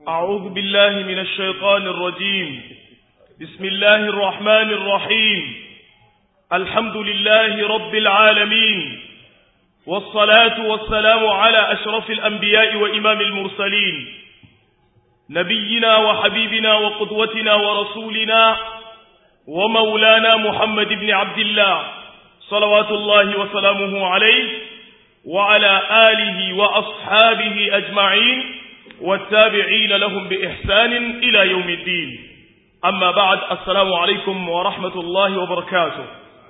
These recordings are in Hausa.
أعوذ بالله من الشيطان الرجيم بسم الله الرحمن الرحيم الحمد لله رب العالمين والصلاة والسلام على أشرف الأنبياء وإمام المرسلين نبينا وحبيبنا وقدوتنا ورسولنا ومولانا محمد بن عبد الله صلوات الله وسلامه عليه وعلى آله وأصحابه أجمعين والتابعين لهم بإحسان إلى يوم الدين أما بعد السلام عليكم ورحمة الله وبركاته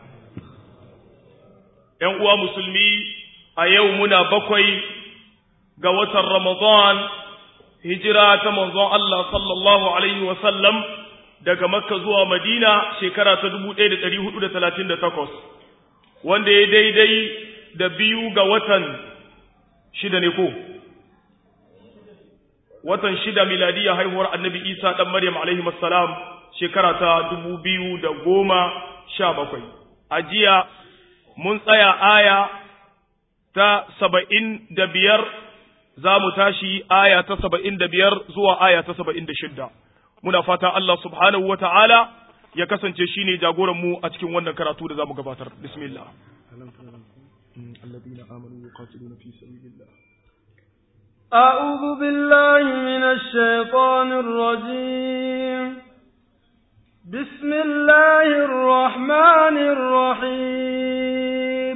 ‘Yan musulmi a yau muna bakwai ga watan Ramadan, hijira ta manzon Allah sallallahu Alaihi wasallam daga Makka zuwa Madina shekara ta 1438, wanda ya daidai da biyu ga watan shida ne ko? watan shida miladiyya haihuwar annabi isa ɗan maryam alaihi salam shekara ta dubu biyu da goma sha bakwai a jiya mun tsaya aya ta saba'in da biyar za mu tashi aya ta saba'in da biyar zuwa aya ta saba'in da shidda muna fata Allah subhanahu wa ta'ala ya kasance shi ne jagoranmu a cikin wannan karatu da za mu gabatar bismillah الذين آمنوا يقاتلون في سبيل الله أعوذ بالله من الشيطان الرجيم بسم الله الرحمن الرحيم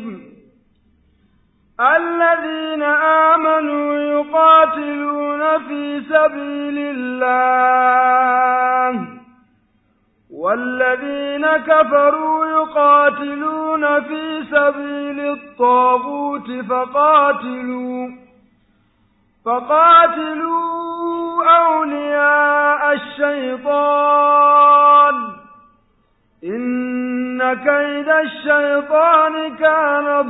الذين آمنوا يقاتلون في سبيل الله والذين كفروا يقاتلون في سبيل الطاغوت فقاتلوا فقاتلوا أولياء الشيطان إن كيد الشيطان كان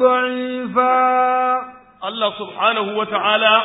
ضعيفا الله سبحانه وتعالى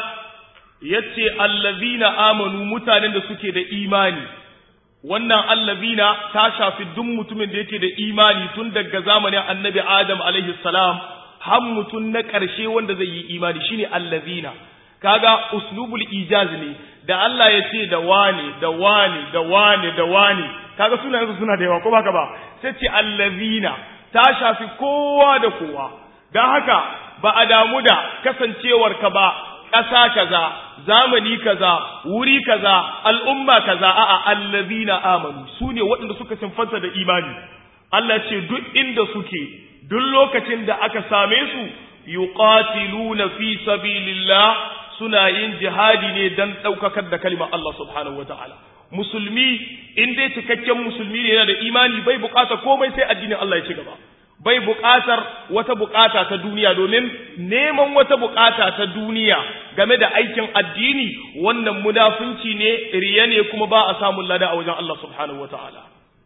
yace allazina amanu mutanen da suke da imani wannan allazina ta shafi duk mutumin da yake da imani tun daga zamanin annabi adam alaihi salam har mutum na ƙarshe wanda zai yi imani shine allazina kaga uslubul ijaz ne da Allah ya ce da wani da wani da wani da wani kaga sunayensu suna da yawa ko baka ba sai ce allazina ta shafi kowa da kowa dan haka ba a damu da kasancewar ka ba ƙasa kaza zamani kaza wuri kaza al'umma kaza a'a allazina amanu sune waɗanda suka sinfanta da imani Allah ce duk inda suke duk lokacin da aka same su yuqatiluna fi sabilillah suna yin jihadi ne don ɗaukakar da kalimar Allah subhanahu wa ta'ala. Musulmi, in dai cikakken musulmi ne yana da imani bai buƙatar komai sai addinin Allah ya ci gaba. Bai buƙatar wata buƙata ta duniya domin neman wata buƙata ta duniya game da aikin addini wannan munafunci ne riya ne kuma ba a samun lada a wajen Allah subhanahu wa ta'ala.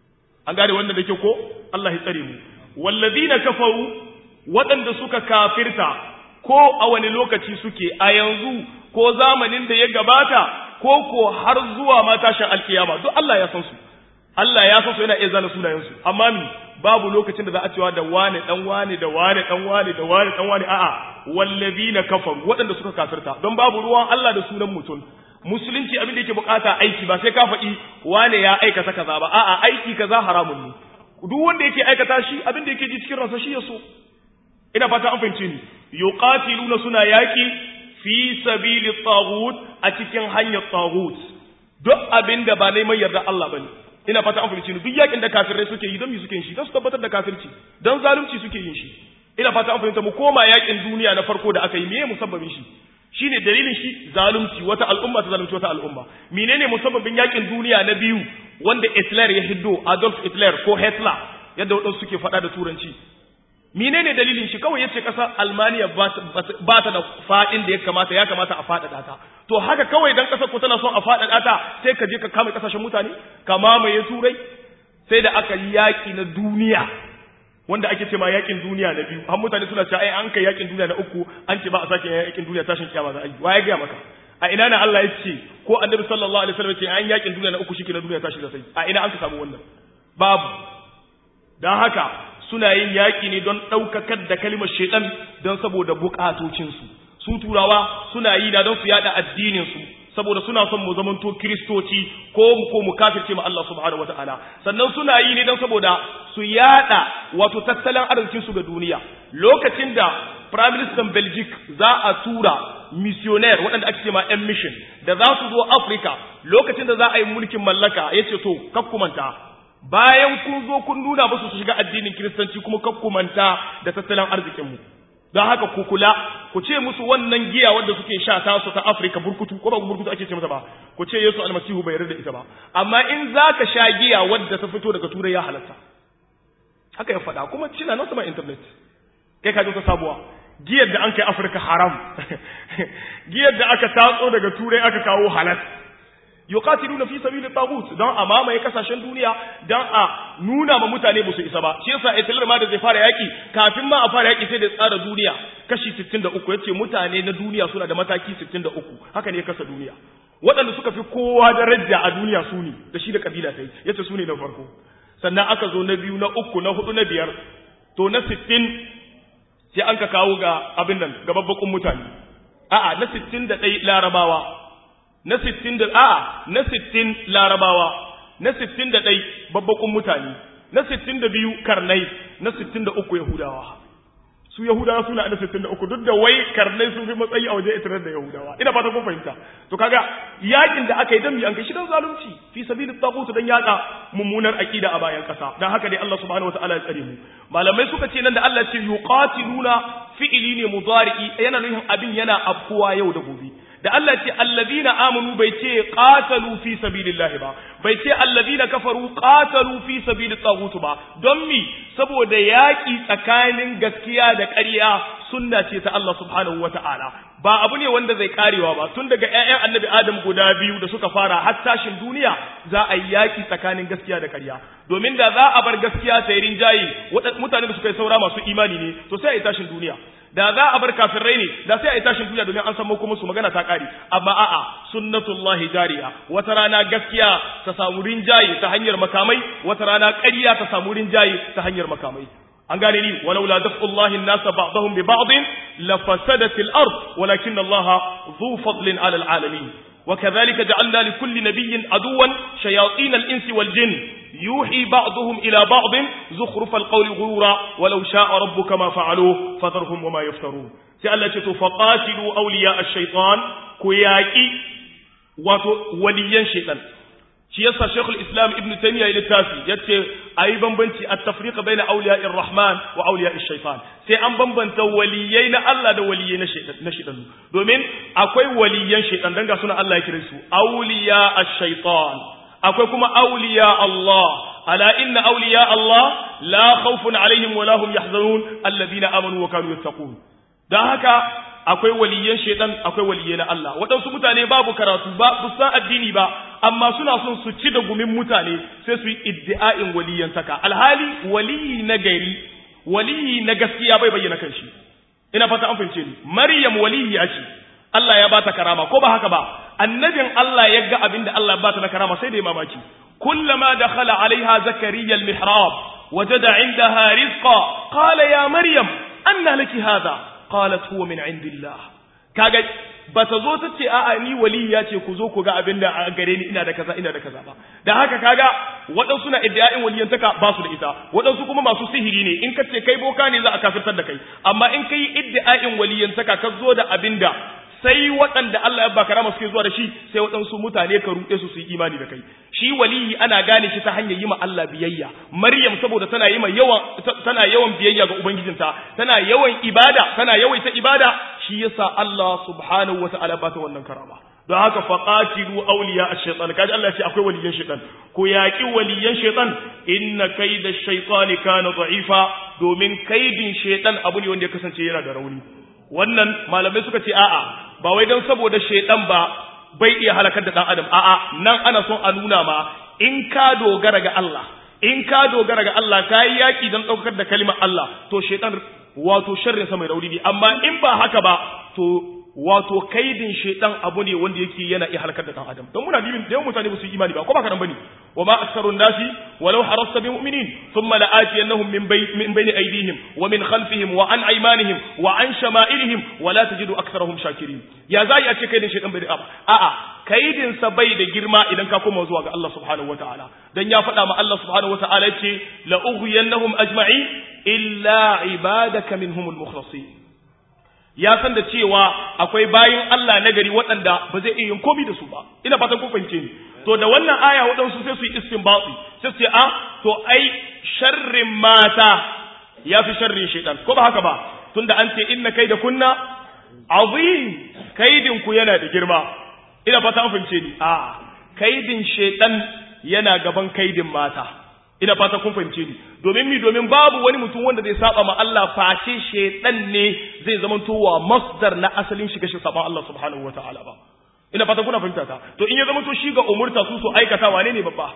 An gane wannan da ke ko? Allah ya tsare mu. Wallazina kafaru waɗanda suka kafirta ko a wani lokaci suke a yanzu ko zamanin da ya gabata ko ko har zuwa ma tashin alkiyama duk Allah ya san su Allah ya san su yana iya zana sunayensu amma mi babu lokacin da za a cewa da wane dan wane da wane dan wane da wane dan wane a'a wallazina kafaru waɗanda suka kafirta don babu ruwan Allah da sunan mutum musulunci abin da yake bukata aiki ba sai ka faɗi wane ya aikata kaza ba a'a aiki kaza haramun ne duk wanda yake aikata shi abin da yake ji cikin ransa shi ya so ina fata an fahimce ni yuqatiluna suna yaki fi sabili taghut a cikin hanyar taghut duk abinda ba neman yarda Allah bane ina fata an fahimce ni duk yakin da kafirai suke yi don mi suke yin shi don su tabbatar da kafirci don zalunci suke yin shi ina fata an fahimta mu koma yakin duniya na farko da aka yi meye musabbabin shi shine dalilin shi zalunci wata al'umma ta zalunci wata al'umma menene musabbabin yakin duniya na biyu wanda Hitler ya hiddo Adolf Hitler ko Hitler yadda wadansu suke faɗa da turanci menene dalilin shi kawai yace kasar Almaniya ba ta da fadin da ya kamata ya kamata a faɗaɗa ta to haka kawai dan kasar ku tana son a faɗaɗa ta sai ka je ka kama kasashen mutane ka mamaye turai sai da aka yi yaki na duniya wanda ake ce ma yakin duniya na biyu har mutane suna cewa ai an kai yakin duniya na uku an ce ba a sake yakin duniya tashin kiyama za a yi waye ga maka a ina na Allah ya ce ko annabi sallallahu alaihi wasallam ce an yakin duniya na uku shike na duniya tashi da sai a ina an ka samu wannan babu dan haka suna yin yaƙi ne don ɗaukakar da kalimar shaiɗan don saboda buƙatocinsu su turawa suna yi na don su yaɗa addininsu saboda suna son mu zamanto kristoci ko mu ko mu kafirce ma Allah subhanahu wataala sannan suna yi ne dan saboda su yada wato tattalin arzikin su ga duniya lokacin da prime minister Belgic za a tura missionaire waɗanda ake cewa yan mission da za su zo Africa lokacin da za a yi mulkin mallaka yace to kakkumanta bayan kun zo kun nuna musu su shiga addinin kiristanci kuma kakkumanta da tattalin arzikin mu don haka ku kula ku ce musu wannan giya wadda suke sha ta su ta Afirka burkutu ko ba burkutu ake ce mata ba ku ce Yesu almasihu bai yarda da ita ba amma in zaka sha giya wadda ta fito daga turai ya halatta haka ya faɗa kuma cina nan sama internet kai ka ta sabuwa giyar da an kai Afirka haram giyar da aka tatso daga turai aka kawo halal yuqatiluna fi sabili taghut dan a mamaye kasashen duniya dan a nuna ma mutane ba su isa ba shi yasa Hitler ma da zai fara yaki kafin ma a fara yaki sai da tsara duniya kashi 63 yace mutane na duniya suna da mataki 63 haka ne ya kasa duniya waɗanda suka fi kowa daraja a duniya su ne da shi da kabila sai yace su ne na farko sannan aka zo na biyu na uku na hudu na biyar to na 60 sai an ka kawo ga abin nan ga babbakun mutane a'a na 61 larabawa na sittin da a'a na sittin larabawa na sittin da ɗai babbakun mutane na sittin da biyu karnai na sittin da uku yahudawa su yahudawa suna na sittin da uku duk da wai karnai sun fi matsayi a waje itirar da yahudawa ina fata kun fahimta to kaga yakin da aka yi dan mi an kai shi dan zalunci fi sabilit taghut dan yada mummunar aqida a bayan kasa dan haka dai Allah subhanahu wataala ya tsare mu malamai suka ce nan da Allah ce yuqatiluna fi'ili ne mudari'i yana nufin abin yana afkuwa yau da gobe da Allah ce allazina amanu bai ce qatalu fi sabilillahi ba bai ce allazina kafaru qatalu fi sabilit taghut ba don mi saboda yaki tsakanin gaskiya da ƙarya sunna ce ta Allah subhanahu wataala ba abu ne wanda zai karewa ba tun daga ƴaƴan annabi Adam guda biyu da suka fara har tashin duniya za a yi yaki tsakanin gaskiya da ƙarya domin da za a bar gaskiya ta yi rinjaye mutane da suka yi saura masu imani ne to sai a yi tashin duniya da za a bar kafirai ne da sai a yi tashin duniya domin an san muku musu magana ta kare amma a'a sunnatullahi jariya wata rana gaskiya ta samu rinjaye ta hanyar makamai wata rana ƙarya ta samu rinjaye ta hanyar makamai an gane ni walau la daf'ullahi an-nasa ba'dahum bi ba'd la fasadat al-ard walakin Allah dhu fadlin 'ala al-'alamin وكذلك جعلنا لكل نبي عدوا شياطين الإنس والجن يوحي بعضهم إلى بعض زخرف القول غرورا ولو شاء ربك ما فعلوه فذرهم وما يفترون سألت فقاتلوا أولياء الشيطان كياكي وليا شيطان shi yasa Sheikhul Islam Ibn Taymiyyah ya littafi yace ayi bambanci at-tafriq baina awliya'ir rahman wa awliya'ish shaitan sai an bambanta waliyai na Allah da waliyai na shaitan na shaitan domin akwai waliyan shaitan dan ga suna Allah ya kire su awliya'ash shaitan akwai kuma awliya Allah ala inna awliya Allah la khawfun alaihim wa la hum yahzanun alladhina amanu wa kanu yattaqun dan haka akwai waliyan shaitan akwai waliyai na Allah waɗansu mutane babu karatu ba bu san addini ba amma suna son su ci da gumin mutane sai su yi iddi'a'in waliyan saka alhali waliyi na gari waliyi na gaskiya bai bayyana kanshi ina fata an fahimce ni maryam waliyi ce Allah ya bata karama ko ba haka ba annabin Allah ya ga abinda Allah ya bata na karama sai da ya mamaki kullama dakhala alaiha zakariya almihrab wajada indaha rizqa qala ya maryam anna laki hadha qalat huwa min indillah kaga bata zo ta ce a'a ni waliya ce ku zo ku ga abin da a gare ni ina da kaza ina da kaza ba da haka kaga waɗansu na iddia'in waliyantaka ba su da ita waɗansu kuma masu sihiri ne in ka ce kai boka ne za a kafirtar da kai amma in kai iddia'in waliyantaka ka zo da abin da sai waɗanda Allah ya baka rama suke zuwa da shi sai waɗansu mutane ka ruɗe su su yi imani da kai shi waliyi ana gane shi ta hanyar yi ma Allah biyayya Maryam saboda tana yi ma yawan tana yawan biyayya ga ubangijinta tana yawan ibada tana yawaita ibada shi yasa Allah subhanahu wata'ala ba ta wannan karama don haka faqatilu awliya ash-shaytan kaji Allah ya ce akwai waliyan shaytan ko yaki waliyan shaytan inna kayda ash-shaytani kana da'ifa domin kaidin shaytan abu ne wanda ya kasance yana da rauni wannan malamai suka ce a'a ba wai don saboda shaidan ba bai iya halakar da dan adam a'a nan ana son a nuna ma in ka dogara ga Allah in ka dogara ga Allah ka yi yaki don daukar da kalimar Allah to shaidan wato sharrin sa mai rauni ne amma in ba haka ba to wato kaidin shaitan abu ne wanda yake yana iya halakar da dan adam don muna dibin da yawan mutane ba su yi imani ba ko ba karan bane wa ma aktharun nasi walau harasta bi mu'minin thumma la'atiyannahum min bay min bayni aydihim wa min khalfihim wa an aymanihim wa an shama'ilihim wa la tajidu aktharahum shakirin ya zai a ce kaidin shaitan bai da a'a kaidin sa bai da girma idan ka koma zuwa ga Allah subhanahu wataala dan ya faɗa ma Allah subhanahu wataala ce la ughwiyannahum ajma'in illa ibadaka minhumul mukhlasin ya san da cewa akwai bayin Allah na gari waɗanda ba zai iya yin komi da su ba ina fatan kun fahimce ni to da wannan aya waɗansu sai su yi istinbati sai su ce a to ai sharrin mata ya fi sharrin shaitan ko ba haka ba tunda an ce inna kai da kunna azim kaidin ku yana da girma ina fata an fahimce ni a kaidin shaitan yana gaban kaidin mata ina fata kun fahimce ni domin mi domin babu wani mutum wanda zai saba ma Allah face shedan ne zai zama towa masdar na asalin shiga shi saba Allah subhanahu wataala ba ina fata kuna fahimta ta to in ya zama to shi ga umurta su su aikata wane ne babba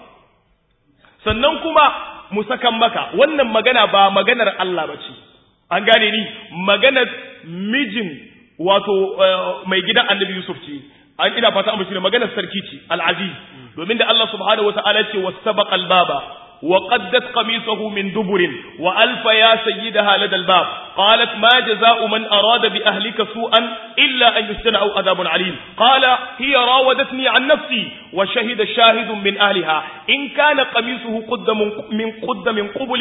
sannan kuma mu sakan maka wannan magana ba maganar Allah bace an gane ni maganar mijin wato mai gidan Annabi Yusuf ce an ina fata an bashi maganar sarki ce al-aziz domin da Allah subhanahu wataala ce wasabaqa al-baba وقدت قميصه من دبر وألف يا سيدها لدى الباب قالت ما جزاء من أراد بأهلك سوءا إلا أن يستنع عذاب عليم قال هي راودتني عن نفسي وشهد شاهد من أهلها إن كان قميصه قد من قد من قبل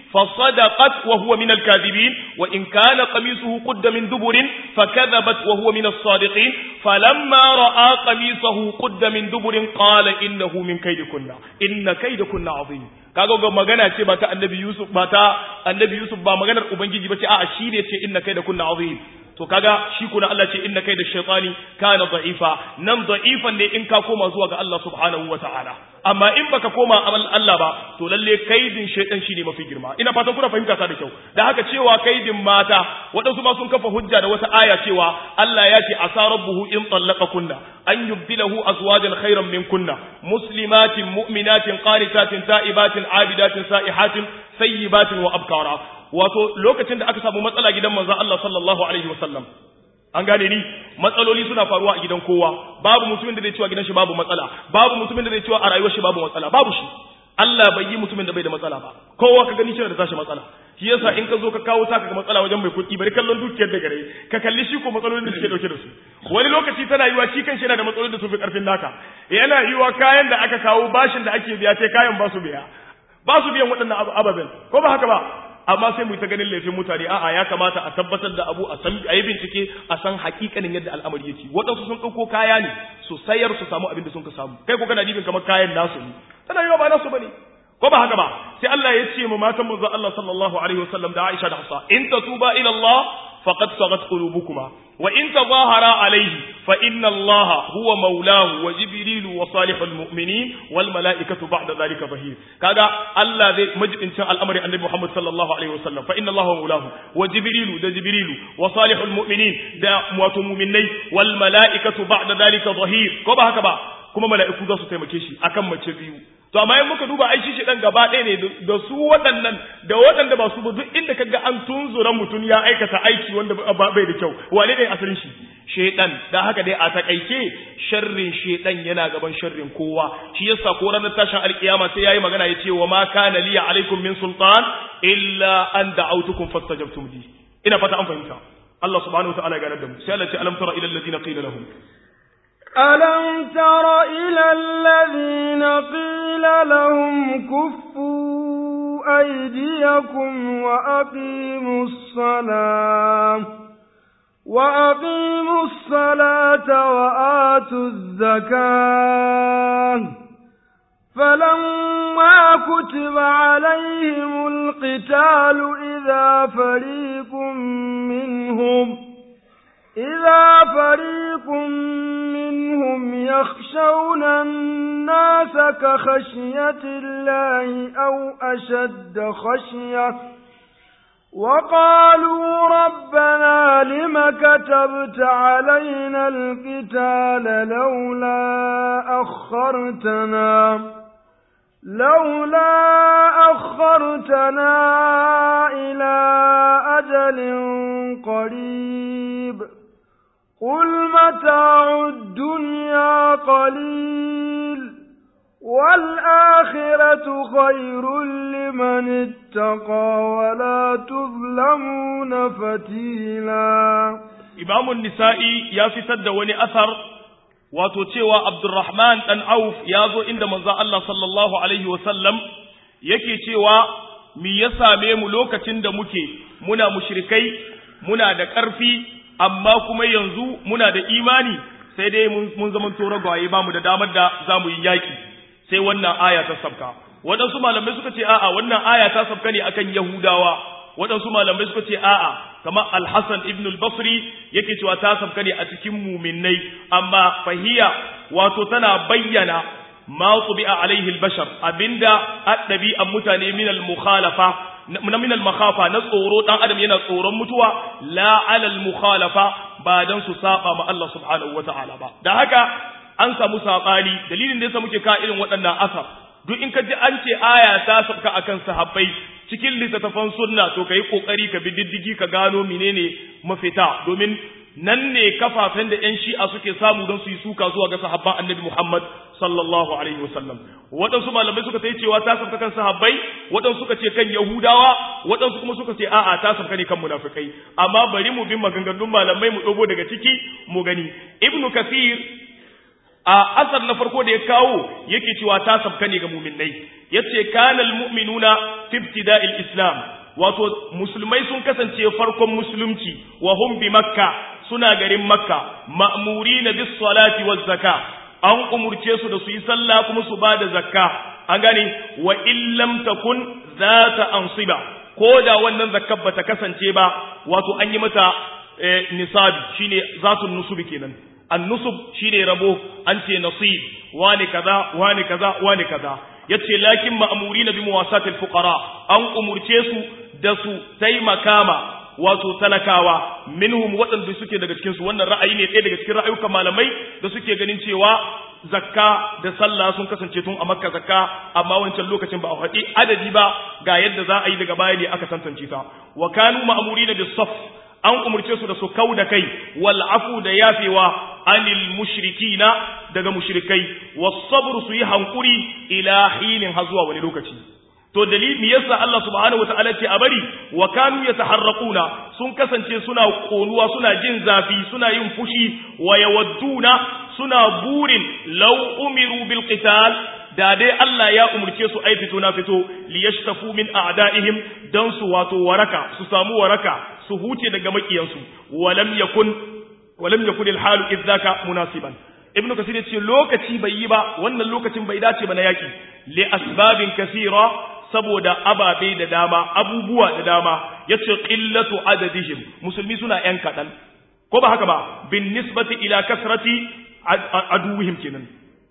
فصدقت وهو من الكاذبين وإن كان قميصه قد من دبر فكذبت وهو من الصادقين فلما رأى قميصه قد من دبر قال إنه من كيدكن إن كيدكن عظيم kaga ga magana ce ba ta annabi Yusuf ba ta annabi Yusuf ba maganar ubangiji ba ce a'a shi ne ce inna kai da kunna azim to kaga shi kuna Allah ce inna kai da shaytani kana da'ifa nan da'ifan ne in ka koma zuwa ga Allah subhanahu wata'ala amma in baka koma amal Allah ba to lalle kaidin shaytan shine mafi girma ina fatan kuna fahimta ta da kyau da haka cewa kaidin mata waɗansu ma sun kafa hujja da wata aya cewa Allah ya ce asa rabbuhu in tallaqa kunna an yubdilahu azwajan khairan min kunna muslimatin mu'minatin qanitatin ta'ibatin abidatin sa'ihatin sayyibatin wa abkara wato lokacin da aka samu matsala gidan manzon Allah sallallahu alaihi wasallam an gane ni matsaloli suna faruwa a gidan kowa babu mutumin da zai cewa gidan shi babu matsala babu mutumin da zai cewa a rayuwar shi babu matsala babu shi Allah bai yi mutumin da bai da matsala ba kowa ka gani shi da tashi matsala shi yasa in ka zo ka kawo taka ga matsala wajen mai kuɗi bari kallon dukiyar da gare ka kalli shi ko matsalolin da suke dauke da su wani lokaci tana yiwa shi kanshi yana da matsalolin da su fi karfin naka yana yiwa kayan da aka kawo bashin da ake biya sai kayan ba su biya ba su biyan waɗannan ababen ko ba haka ba amma sai mu ta ganin laifin mutane a'a ya kamata a tabbatar da abu a san ayi bincike a san hakikanin yadda al'amari yake waɗansu sun ɗauko kaya ne su sayar su samu abin da sun ka samu kai ko kana dibin kamar kayan nasu ne tana yiwa ba nasu bane ko ba haka ba sai Allah ya ce mu matan manzo Allah sallallahu alaihi wasallam da Aisha da Hafsa in tatuba ila Allah faqad sagat qulubukuma wa in tazahara alayhi fa inna Allah huwa maulahu wa jibril wa salihul mu'minin wal malaikatu ba'da dhalika zahir kaga Allah zai majibincin al'amari annabi Muhammad sallallahu alaihi wasallam fa inna Allah huwa maulahu wa jibril da jibril wa salihul mu'minin da wato mu'minai wal malaikatu ba'da dhalika zahir ko ba haka ba kuma mala'iku za su taimake shi akan mace biyu to amma in muka duba ai shi dan gaba ɗaya ne da su waɗannan da waɗanda ba su ba duk inda kaga an tunzura mutum ya aikata aiki wanda bai da kyau wane ne asalin shi shedan da haka dai a takaice sharrin shedan yana gaban sharrin kowa shi yasa ko ranar tashin alkiyama sai yayi magana yace wa ma kana liya alaikum min sultan illa an da'awtukum fastajabtum li ina fata an fahimta Allah subhanahu wa ta'ala ya gane da mu sai Allah ya ce alam tara ila alladhina qila lahum ألم تر إلى الذين قيل لهم كفوا أيديكم وأقيموا الصلاة وأقيموا الصلاة وآتوا الزكاة فلما كتب عليهم القتال إذا فريق منهم إذا فريق منهم يخشون الناس كخشية الله أو أشد خشية وقالوا ربنا لم كتبت علينا القتال لولا أخرتنا لولا أخرتنا إلى أجل قريب قل متاع الدنيا قليل والآخرة خير لمن اتقى ولا تظلمون فتيلا إمام النسائي يا فتد وني أثر wato cewa Abdurrahman dan Auf ya zo inda manzo Allah sallallahu alaihi wasallam yake cewa mi ya same mu lokacin da muke muna mushrikai muna da ƙarfi amma kuma yanzu muna da imani sai dai mun zaman to ragwaye ba mu da damar da za mu yi yaƙi sai wannan aya ta sabka waɗansu malamai suka ce a'a wannan aya ta sabka ne akan Yahudawa waɗansu malamai suka ce a'a kamar Al-Hassan ibn al-Basri yake cewa ta sabka ne a cikin muminai amma fahiya wato tana bayyana ma tubi'a alaihi al-bashar abinda addabi an mutane min al-mukhalafa na min al-makhafa na tsoro dan adam yana tsoron mutuwa la ala al-mukhalafa ba dan su saba ma Allah subhanahu wata'ala ba da haka an samu sabani dalilin da yasa muke ka irin waɗannan asar duk in ka ji an ce aya ta sabka akan sahabbai cikin littattafan sunna to kai kokari ka bi diddigi ka gano menene mafita domin nan ne kafafen da ‘yan shi'a suke samu don su yi suka zuwa ga sahabban annabi Muhammad sallallahu Alaihi wasallam. Waɗansu malamai suka ta yi cewa ta sauka kan sahabbai, waɗansu suka ce kan Yahudawa, waɗansu kuma suka ce a'a ta sauka ne kan munafikai. Amma bari mu bin maganganun malamai mu ɗogo daga ciki mu gani. Ibnu Kathir a asar na farko da ya kawo yake cewa ta sauka ne ga muminai. Yace kanal mu'minuna fi ibtida'il islam wato musulmai sun kasance farkon musulunci wa hum bi makka suna garin makka ma'murina bis salati waz zaka an umurce su da su yi sallah kuma su ba da zakka an gane wa illam takun zata ansiba ko da wannan zakkar bata kasance ba wato an yi mata nisabi shine zatun nusubi kenan an-nusub shine rabo an ce nasib wani kaza wani kaza wani kaza yace lakin ma'murina bi muwasatil fuqara an umurce su da su taimaka ma wato talakawa minhum waɗanda suke daga cikin su wannan ra'ayi ne ɗaya daga cikin ra'ayukan malamai da suke ganin cewa zakka da sallah sun kasance tun a makka zakka amma wancan lokacin ba a faɗi adadi ba ga yadda za a yi daga baya ne aka tantance ta wa kanu ma'murina bis saf an umurce su da su kau da kai wal afu da yafewa anil mushrikina daga mushrikai was sabr su yi hankuri ila hilin har zuwa wani lokaci to dalili me yasa Allah subhanahu wataala ce a bari wa kanu yataharraquna sun kasance suna konuwa suna jin zafi suna yin fushi wa yawadduna suna burin law umiru bil qital da dai Allah ya umurce su ai fito na fito liyashtafu min a'daihim dan su wato waraka su samu waraka su huce daga makiyansu walam yakun walam yakun al halu idzaka munasiban ibnu kasir yace lokaci bai yi ba wannan lokacin bai dace ba na yaki li asbabin kasira saboda ababe da dama abubuwa da dama yace qillatu adadihim musulmi suna yan kadan ko ba haka ba bin nisbati ila kasrati aduwihim kenan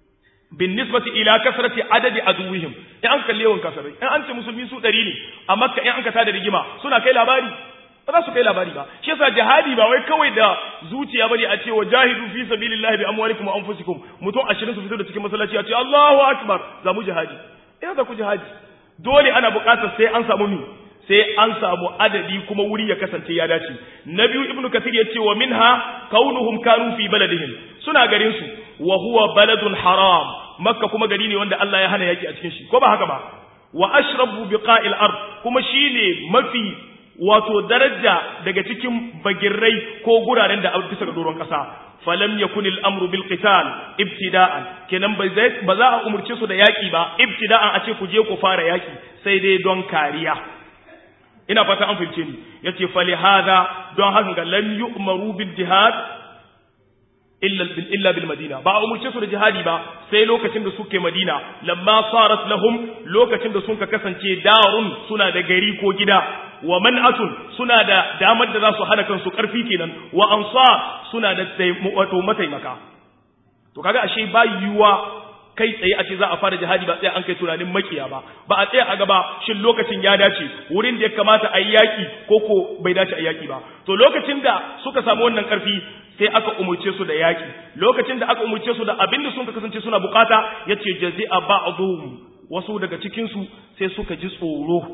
bin nisbati ila kasrati adadi aduwihim in an kalle yawan kasarai in an ce musulmi su 100 ne a makka in an ka tada rigima suna kai labari ba za su kai labari ba shi yasa jihadi ba wai kawai da zuciya bane a ce wa jahidu fi sabilillahi bi amwalikum wa anfusikum mutum 20 su fito da cikin masallaci a ce Allahu akbar za mu jihadi ina da ku jihadi dole ana buƙatar sai an samu mi sai an samu adadi kuma wuri ya kasance ya dace na biyu ibnu kathir ya ce wa minha kaunuhum kanu fi baladihim suna garin su wa huwa baladun haram makka kuma gari ne wanda Allah ya hana yaki a cikin shi ko ba haka ba wa ashrabu biqa'il ard kuma shine mafi wato daraja daga cikin bagirrai ko guraren da bisa ga doron kasa falam yakun al-amru bil qital ibtida'an kenan ba za a umurce su da yaki ba ibtida'an a ce ku je ku fara yaki sai dai don kariya ina fata an fahimce ni yace fali hada don haka ga lam yu'maru bil jihad illa bil illa bil madina ba a umurce su da jihadi ba sai lokacin da suke madina lamma sarat lahum lokacin da sun ka kasance darun suna da gari ko gida wa man'atun suna da damar da za su hana kansu karfi kenan wa ansar suna da wato mataimaka to kaga ashe ba yiwuwa kai tsaye a ce za a fara jihadi ba tsaye an kai tunanin makiya ba ba a tsaye a gaba shin lokacin ya dace wurin da ya kamata a yi yaƙi ko ko bai dace a yaƙi ba to lokacin da suka samu wannan ƙarfi sai aka umurce su da yaƙi lokacin da aka umurce su da abin da sun kasance suna bukata yace jazi'a ba'dhum wasu daga cikin su sai suka ji tsoro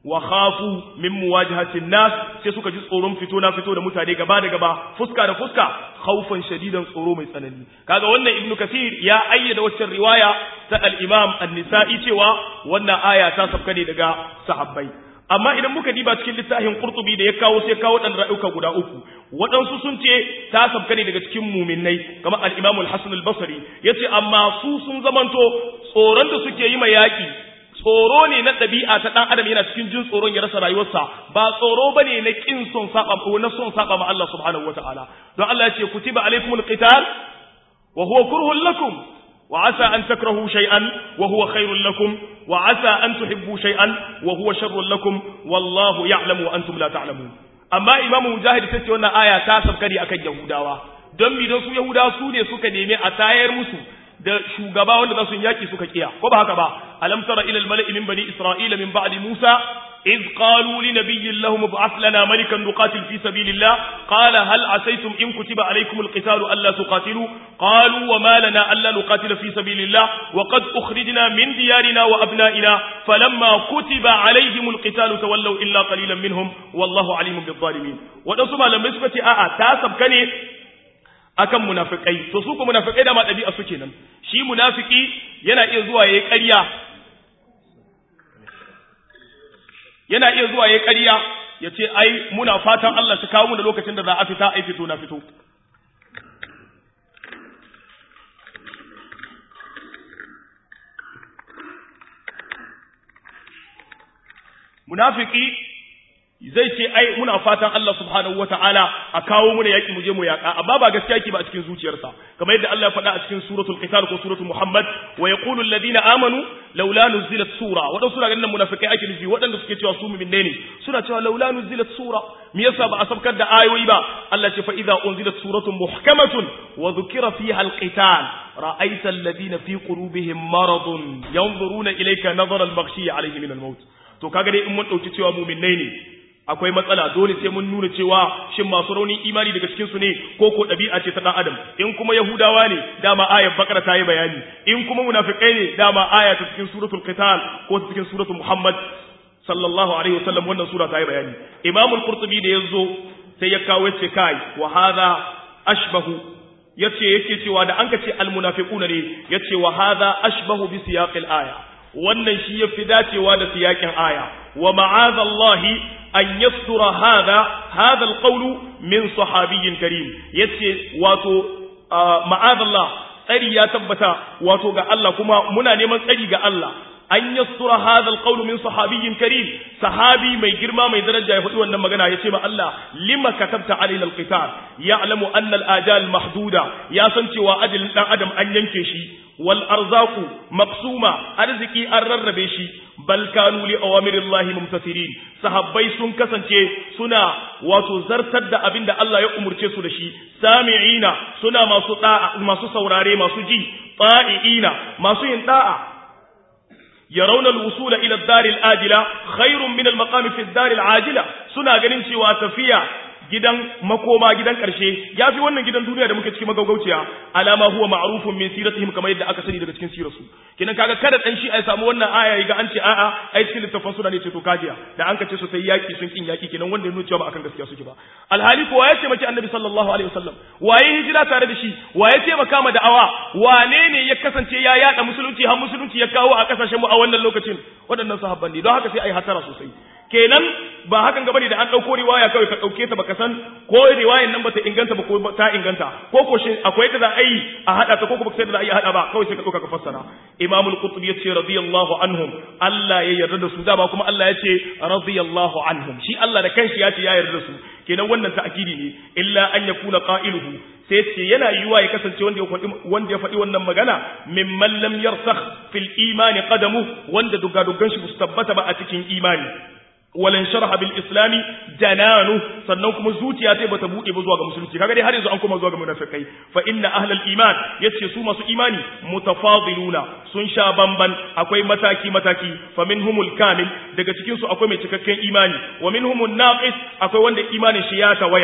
wa khafu min muwajahatin nas sai suka ji tsoron fito na fito da mutane gaba da gaba fuska da fuska khaufan shadidan tsoro mai tsanani kaga wannan ibnu kasir ya ayyada waccan riwaya ta al-imam an-nisa'i cewa wannan aya ta sabka ne daga sahabbai amma idan muka diba cikin littafin qurtubi da ya kawo sai kawo dan ra'uka guda uku waɗansu sun ce ta sabka ne daga cikin muminai kamar al-imam al-hasan al-basri yace amma su sun zamanto tsoron da suke yi ma yaki tsoro ne na ɗabi'a ta ɗan adam yana cikin jin tsoron ya rasa rayuwarsa ba tsoro ba ne na ƙin son saba ko na son saba ma Allah subhanahu wataala don Allah ya ce kutiba alaikumul qital wa huwa kurhun lakum wa asa an takrahu shay'an wa huwa khairul lakum wa asa an tuhibbu shay'an wa huwa sharrul lakum wallahu ya'lamu wa antum la ta'lamun amma imamu mujahid sai ce wannan aya ta sabkari akan yahudawa don mi don su yahudawa su ne suka nemi a tayar musu da shugaba wanda za su yaki suka kiya ko ba haka ba alam tara ila al-mala'i min bani isra'ila min ba'di musa إذ قالوا لنبي لهم ابعث لنا ملكا نقاتل في سبيل الله قال هل عسيتم إن كتب عليكم القتال ألا تقاتلوا قالوا وما لنا ألا نقاتل في سبيل الله وقد أخرجنا من ديارنا وأبنائنا فلما كتب عليهم القتال تولوا إلا قليلا منهم والله عليم بالظالمين ودسما لما يسبت آآ تاسب كني akan munafikai to su ko munafikai da ma dabi'a su kenan shi munafiki yana iya zuwa yayi ƙarya yana iya zuwa yayi ƙarya ya ce ai muna fatan Allah shi kawo mu da lokacin da za a fita ai fito na fito munafiki zai ce ai muna fatan Allah subhanahu wataala a kawo mu da yaki mu je mu yaka amma ba gaskiya yake ba a cikin zuciyarsa kamar yadda Allah ya faɗa a cikin suratul qital ko suratul muhammad wa yaqulu alladhina amanu laula nuzilat sura wadansu suna ganin munafikai ake nufi wadanda suke cewa su mu'minne ne suna cewa laula nuzilat sura me yasa ba a sabkar da ayoyi ba Allah ce fa idza unzilat suratun muhkamatun wa dhukira fiha alqital ra'aita alladhina fi qulubihim maradun yanzuruna ilayka nazara al-maghshi alayhi min al-maut to kaga dai in mun dauki cewa mu'minne ne akwai matsala dole sai mun nuna cewa shin masu raunin imani daga cikin su ne ko ko dabi'a ce ta dan adam in kuma yahudawa ne dama ayar bakara ta yi bayani in kuma munafikai ne dama aya ta cikin suratul qital ko ta cikin suratul muhammad sallallahu alaihi wasallam wannan sura ta yi bayani imamul qurtubi da yazo sai ya kawo yace kai wa hadha ashbahu yace yake cewa da an ka ce al munafiquna ne yace wa hadha ashbahu bi siyaqil aya wannan shi yafi dacewa da siyakin aya wa ma'azallahi an yastura hada hada alqawlu min sahabiyyin karim yace wato ma'azallah tsari ya tabbata wato ga Allah kuma muna neman tsari ga Allah an yastura hada alqawlu min sahabiyyin karim sahabi mai girma mai daraja ya faɗi wannan magana yace ma Allah lima katabta alaina alqital ya'lamu anna alajal mahduda ya san cewa ajalin dan adam an yanke shi wal arzaku maqsuma arziki an rarrabe shi bal kanu li awamirillahi mumtasirin sahabbai sun kasance suna wato zartar da abin da Allah ya umurce su da shi sami'ina suna masu da'a masu saurare masu ji ta'iina masu yin da'a yarawna al-wusula ila ad-dar al-ajila khairun min al-maqami fi ad-dar al-ajila suna ganin cewa tafiya gidan makoma gidan karshe yafi wannan gidan duniya da muke ciki magaugauciya alama huwa ma'rufun min siratihim kamar yadda aka sani daga cikin sirarsu kinan kaga kada dan shi ai samu wannan aya ga an ce a'a ai cikin littafin suna ne ce to kajiya da an kace su sai yaki sun kin yaki kinan wanda ya nuna cewa ba akan gaskiya suke ba alhali ko waye ce maki annabi sallallahu alaihi wasallam waye hijira tare da shi waye ce maka ma da'awa wane ne ya kasance ya yada musulunci har musulunci ya kawo a kasashen mu a wannan lokacin waɗannan sahabban ne don haka sai ai hatara sosai kenan ba hakan gaba ne da an ɗauko riwaya kawai ka ɗauke ta baka san ko riwayan nan bata inganta ba ko ta inganta ko ko shin akwai da za a yi a haɗa ta ko ko sai da za a yi a haɗa ba kawai sai ka ɗauka ka fassara imam al-qurtubi yace radiyallahu anhum Allah ya yarda da su dama kuma Allah yace radiyallahu anhum shi Allah da kanshi ya ce ya yarda da su kenan wannan ta'kidi ne illa an yakuna qailuhu sai ce yana yiwa ya kasance wanda ya faɗi wanda ya faɗi wannan magana mimman lam yarsakh fil imani qadamu wanda dugadugan shi su tabbata ba a cikin imani walan sharha bil islami jananu sannan kuma zuciya sai bata bude ba zuwa ga musulunci kaga dai har yanzu an koma zuwa ga munafikai fa inna ahlal iman yace su masu imani mutafadiluna sun sha bamban akwai mataki mataki fa minhumul kamil daga cikin su akwai mai cikakken imani wa minhumun naqis akwai wanda imanin shi ya tawaya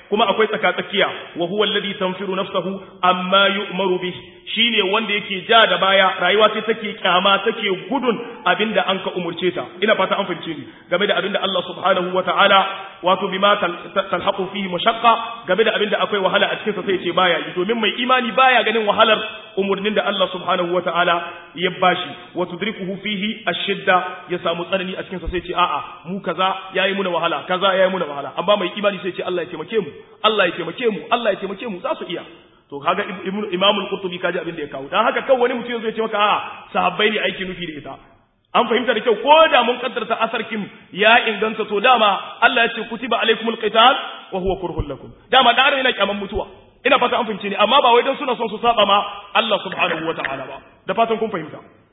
kuma akwai tsakatsakiya wa huwa alladhi tanfiru nafsahu amma yu'maru bih shine wanda yake ja da baya rayuwa ce take kyama take gudun abinda an ka umurce ta ina fata an fahimce ni game da abinda Allah subhanahu wataala wato bima talhaqu fihi mashaqqa game da abinda akwai wahala a cikin sa sai ce baya yi domin mai imani baya ganin wahalar umurnin da Allah subhanahu wataala ya bashi wa tudrikuhu fihi ash-shidda ya samu tsanani a cikin sa sai ce a'a mu kaza yayi muna wahala kaza yayi muna wahala amma mai imani sai ce Allah ya taimake mu Allah ya taimake mu Allah ya taimake mu za su iya to kaga Imam al-Qurtubi kaji abin da ya kawo dan haka kawai wani mutum zai ce maka a'a sahabbai ne aiki nufi da ita an fahimta da kyau ko da mun kaddarta asarkin ya inganta to dama Allah ya ce kutiba alaikumul qital wa huwa kurhul lakum dama dan yana kyaman mutuwa ina fata an fahimce ni amma ba wai dan suna son su saba ma Allah subhanahu wataala ba da fatan kun fahimta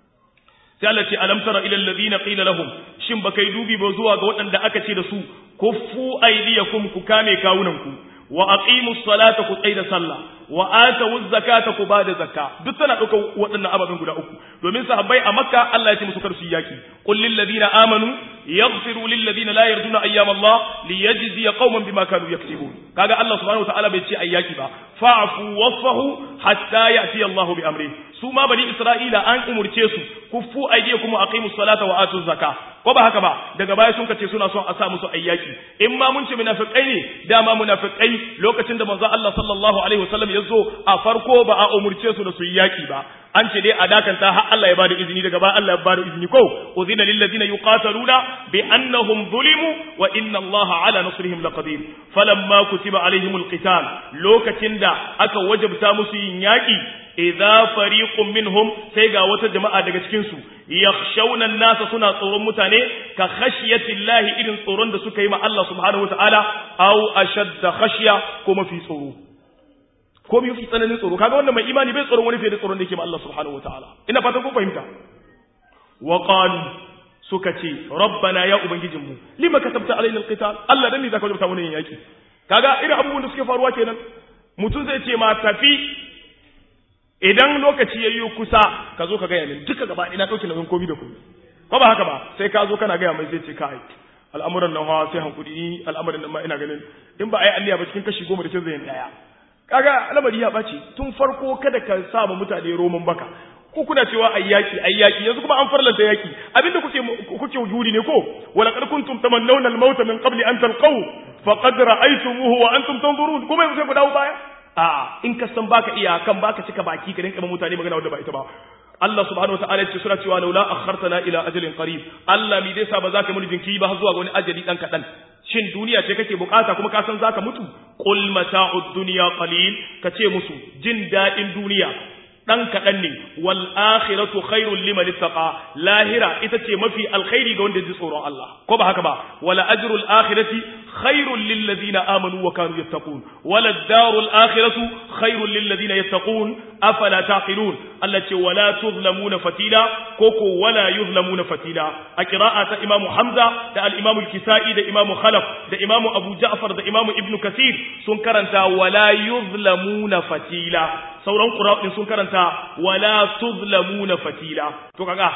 sai Allah ce alam tara ila alladhina qila lahum shin baka yi dubi ba zuwa ga waɗanda aka ce da su kuffu aydiyakum ku kame kawunanku wa aqimus salata ku tsaida sallah wa atawuz zakata ku bada zakka duk tana ɗaukar waɗannan ababen guda uku domin sahabbai a makka Allah ya ce musu kar su yaki qul lil ladina amanu yaghfiru lil ladina la yarduna ayyam Allah liyajziya qauman bima kanu yaktubun kaga Allah subhanahu wa ta'ala bai ce ayyaki ba fa'fu wasfahu hatta ya'ti Allah bi amri su ma bani Isra'ila an umurce su kuffu aydiyakum wa aqimus salata wa atuz zakka ko ba haka ba daga baya sun kace suna son a sa musu ayyaki in ma mun ce munafiqai ne dama munafiqai lokacin da manzo Allah sallallahu alaihi wasallam ya zo a farko ba a umurce su da su yaki ba an ce dai a dakanta har Allah ya bada izini daga baya Allah ya bada izini ko uzina lil ladina yuqataluna bi annahum zulimu wa inna Allah ala nasrihim laqadir falamma kutiba alaihimul qital lokacin da aka wajabta musu yin yaki idza fariqun minhum sai ga wata jama'a daga cikin su yakhshawna an-nasa suna tsoron mutane ka khashiyatillahi irin tsoron da suka yi ma Allah subhanahu wataala aw ashadda khashya ko mafi tsoro ko bi fi tsananin tsoro kaga wannan mai imani bai tsoron wani fiye da tsoron da yake ma Allah subhanahu wataala ina fatan kun fahimta wa qalu suka ce rabbana ya ubangijinmu lima katabta alaina alqital Allah dan me zaka rubuta mana yin yaki kaga irin abubuwan da suke faruwa kenan mutum zai ce ma tafi idan lokaci yayi kusa ka zo ka ga yamin duka gaba ina dauke nauyin komai da komai ko ba haka ba sai ka zo kana ga mai zai ce kai al'amuran nan ha sai hankuri al'amuran nan ma ina ganin in ba ai alliya ba cikin kashi goma da cin zai daya kaga al'amari ya bace tun farko kada ka sa mutane roman baka ko kuna cewa ayyaki ayyaki yanzu kuma an farlanta yaki abinda kuke kuke wujudi ne ko wala qad kuntum tamannawna al-mauta min qabli an talqaw faqad ra'aytumuhu wa antum tanzurun kuma yanzu sai ku dawo baya a in ka san baka iya kan baka cika baki ka rinka mutane magana wanda ba ita ba Allah subhanahu wa ta'ala ya ce sura cewa laula akhartana ila ajalin qarib Allah mi dai sa ba zaka muni jinki ba zuwa ga wani ajali dan kadan shin duniya ce kake bukata kuma ka san zaka mutu qul mata'ud dunya qalil kace musu jin dadin duniya dan kaɗan ne wal akhiratu khairul liman ittaqa lahira ita ce mafi alkhairi ga wanda ya ji tsoron Allah ko ba haka ba wala ajrul akhirati khairul lil ladina amanu wa kanu yattaqun wala darul akhiratu khairul lil ladina yattaqun afala taqilun Allah ce wala tuzlamuna fatila ko ko wala yuzlamuna fatila a qira'a ta Imam Hamza da al-Imam al-Kisa'i da Imam Khalaf da Imam Abu Ja'far da Imam Ibn Kathir sun karanta wala yuzlamuna fatila sauran ƙura'in sun karanta wala tuzlamuna fatila to kaga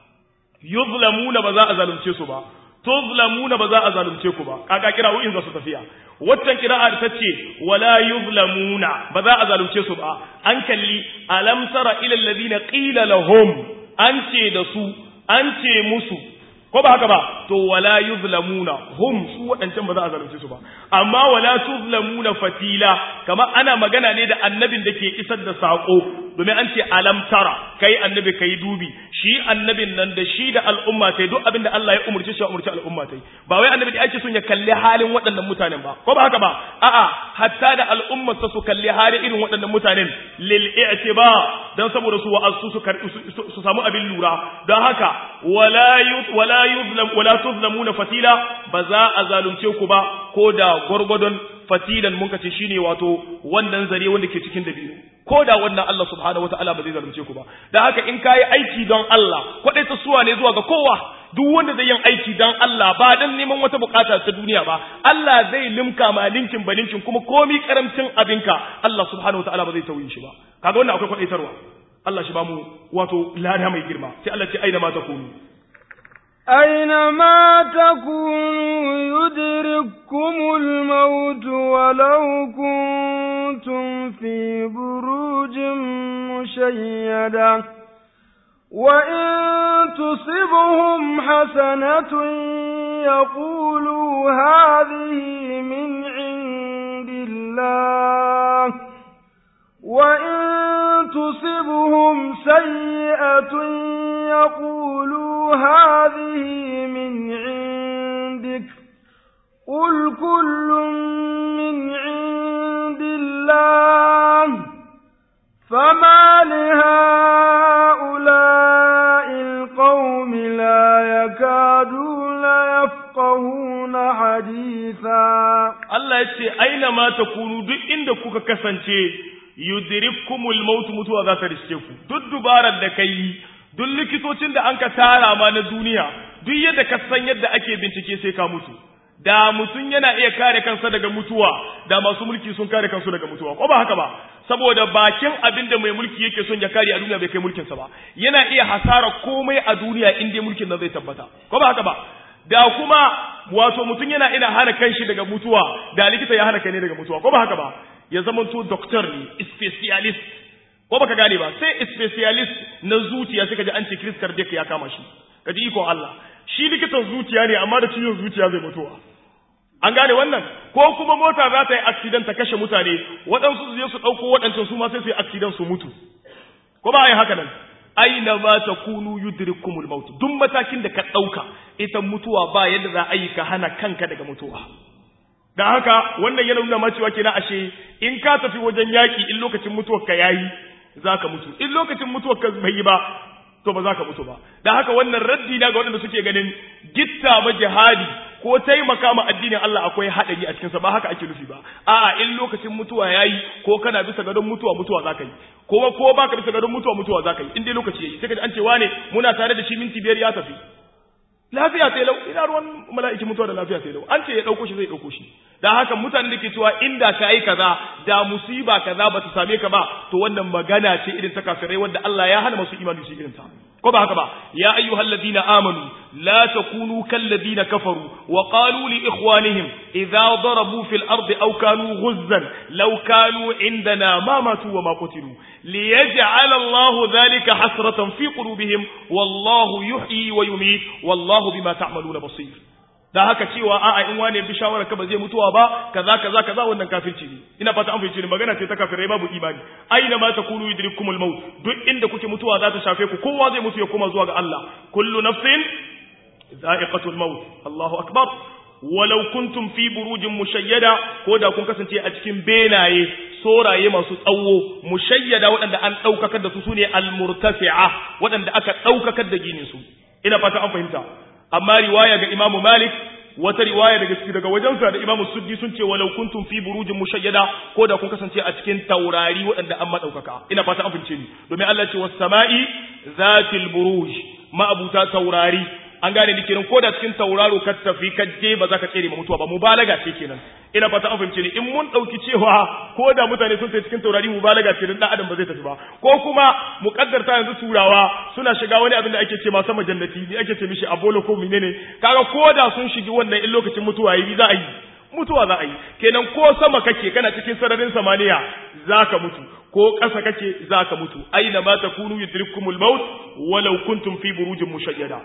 yuzlamuna ba za a zalunce su ba tuzlamuna ba za a zalunce ku ba kaga kira'o'in za su tafiya waccan kira'a da tace wala yuzlamuna ba za a zalunce su ba an kalli alam tara ila alladhina qila lahum an ce da su an ce musu ko ba haka ba to wala yuzlamuna hum su wadancan ba za a zalunce su ba amma wala tuzlamuna fatila kama ana magana ne da annabin da ke isar da sako domin an ce alam tara kai annabi kai dubi shi annabin nan da shi da al'umma tai duk abin da Allah ya umurce shi ya umurce al'umma tai ba wai annabi da ake son ya kalli halin waɗannan mutanen ba ko ba haka ba a'a hatta da al'ummar su kalli halin irin waɗannan mutanen lil i'tiba dan saboda su wa'azu su su samu abin lura don haka wala wala yuzlam wala tuzlamuna fatila ba za a zalunce ku ba ko da gwargwadon fatilan mun kace shine wato wannan zare wanda ke cikin dabino ko da wannan Allah subhanahu wataala ba zai zalunce ku ba da haka in kai aiki don Allah kwadai ta suwa ne zuwa ga kowa duk wanda zai yin aiki don Allah ba dan neman wata bukata ta duniya ba Allah zai limka ma linkin balinkin kuma komi karamcin abinka Allah subhanahu wataala ba zai tauye shi ba kaga wannan akwai kwadaitarwa Allah shi ba mu wato lada mai girma sai Allah ce aina ma takunu أينما تكونوا يدرككم الموت ولو كنتم في بروج مشيدة وإن تصبهم حسنة يقولوا هذه من عند الله وإن تصبهم سيئة يقولوا هذه من عندك قل كل من عند الله فما لهؤلاء القوم لا يكادون يفقهون حديثا Allah ya ce aina ma takunu duk inda kuka kasance yudrikkumul maut mutuwa za ta riske ku duk dubarar da kai duk likitocin da anka tara ma na duniya duk yadda ka san yadda ake bincike sai ka mutu da mutum yana iya kare kansa daga mutuwa da masu mulki sun kare kansu daga mutuwa ko ba haka ba saboda bakin abin da mai mulki yake son ya kare a duniya bai kai mulkinsa ba yana iya hasara komai a duniya in dai mulkin nan zai tabbata ko ba haka ba da kuma wato mutum yana ina hana kanshi daga mutuwa da likita ya hana kai ne daga mutuwa ko ba haka ba ya zama to doctor ne specialist ko baka gane ba sai specialist na zuciya sai kaji an ce Chris cardiac ya kama shi kaji iko Allah shi likitan zuciya ne amma da ciwon zuciya zai mutuwa an gane wannan ko kuma mota za ta yi accident ta kashe mutane waɗansu su je su ɗauko waɗancan su ma sai su yi accident su mutu ko ba a yi haka nan aina ma takunu yudrikumul maut duk matakin da ka ɗauka ita mutuwa ba yadda za a yi ka hana kanka daga mutuwa da haka wannan yana nuna ma cewa kenan ashe in ka tafi wajen yaki in lokacin mutuwar ka yayi zaka mutu in lokacin mutuwar ka bai yi ba to ba za ka mutu ba da haka wannan raddi na ga waɗanda suke ganin gitta ma jihadi ko taimaka ma addinin Allah akwai haɗari a cikinsa ba haka ake nufi ba a'a in lokacin mutuwa yayi ko kana bisa gadon mutuwa mutuwa za ka yi kuma ko baka bisa gadon mutuwa mutuwa za ka yi in dai lokaci yayi sai ka ji an ce wane muna tare da shi minti biyar ya tafi lafiya sai lau ina ruwan mala'iki mutuwa da lafiya sai lau an ce ya dauko shi zai dauko shi da haka mutanen da ke cewa inda ka yi kaza da musiba kaza ba ta same ka ba to wannan magana ce irin ta kafirai wanda Allah ya hana masu imani su irin ta ko ba haka ba ya ayyuhal ladina amanu la takunu kal ladina kafaru wa qalu li ikhwanihim idza darabu fil ardi aw kanu ghuzzan law kanu indana ma matu wa ma qutilu liyaj'al Allahu dhalika hasratan fi qulubihim wallahu yuhyi wa yumiit wallahu bima ta'maluna basir da haka cewa a'a in wane bi shawara ka ba zai mutuwa ba kaza kaza kaza wannan kafirci ne ina fata an fahimci ne magana ce ta kafirai babu imani aina ma takunu yudrikumul maut duk inda kuke mutuwa za ta shafe ku kowa zai mutu ya koma zuwa ga Allah kullu nafsin za'iqatul maut Allahu akbar walau kuntum fi burujin mushayyada ko da kun kasance a cikin benaye soraye masu tsawo mushayyada waɗanda an ɗaukakar da su sune almurtafi'a waɗanda aka ɗaukakar da ginin su ina fata an fahimta amma riwaya ga Imam Malik wata riwaya daga cikin daga wajensa da Imam Suddi sun ce walau kuntum fi burujin mushayyada ko da kun kasance a cikin taurari waɗanda an madaukaka ina fata an fahimce ni domin Allah ce was sama'i zatil buruj ma'abuta taurari an gane ni kenan ko da cikin tauraro ka tafi ka je ba za ka tsere ma mutuwa ba mubalaga ce kenan ina fata an fahimce ni in mun dauki cewa ko da mutane sun tafi cikin taurari mubalaga ce dan adam ba zai tafi ba ko kuma muqaddarta yanzu turawa suna shiga wani abin da ake ce ma sama jannati ne ake ce mishi abolo ko menene kaga ko da sun shigi wannan in lokacin mutuwa yi za a yi mutuwa za a yi kenan ko sama kake kana cikin sararin samaniya zaka mutu ko ƙasa kake zaka mutu aina ma takunu yudrikumul maut walau kuntum fi burujin mushayyada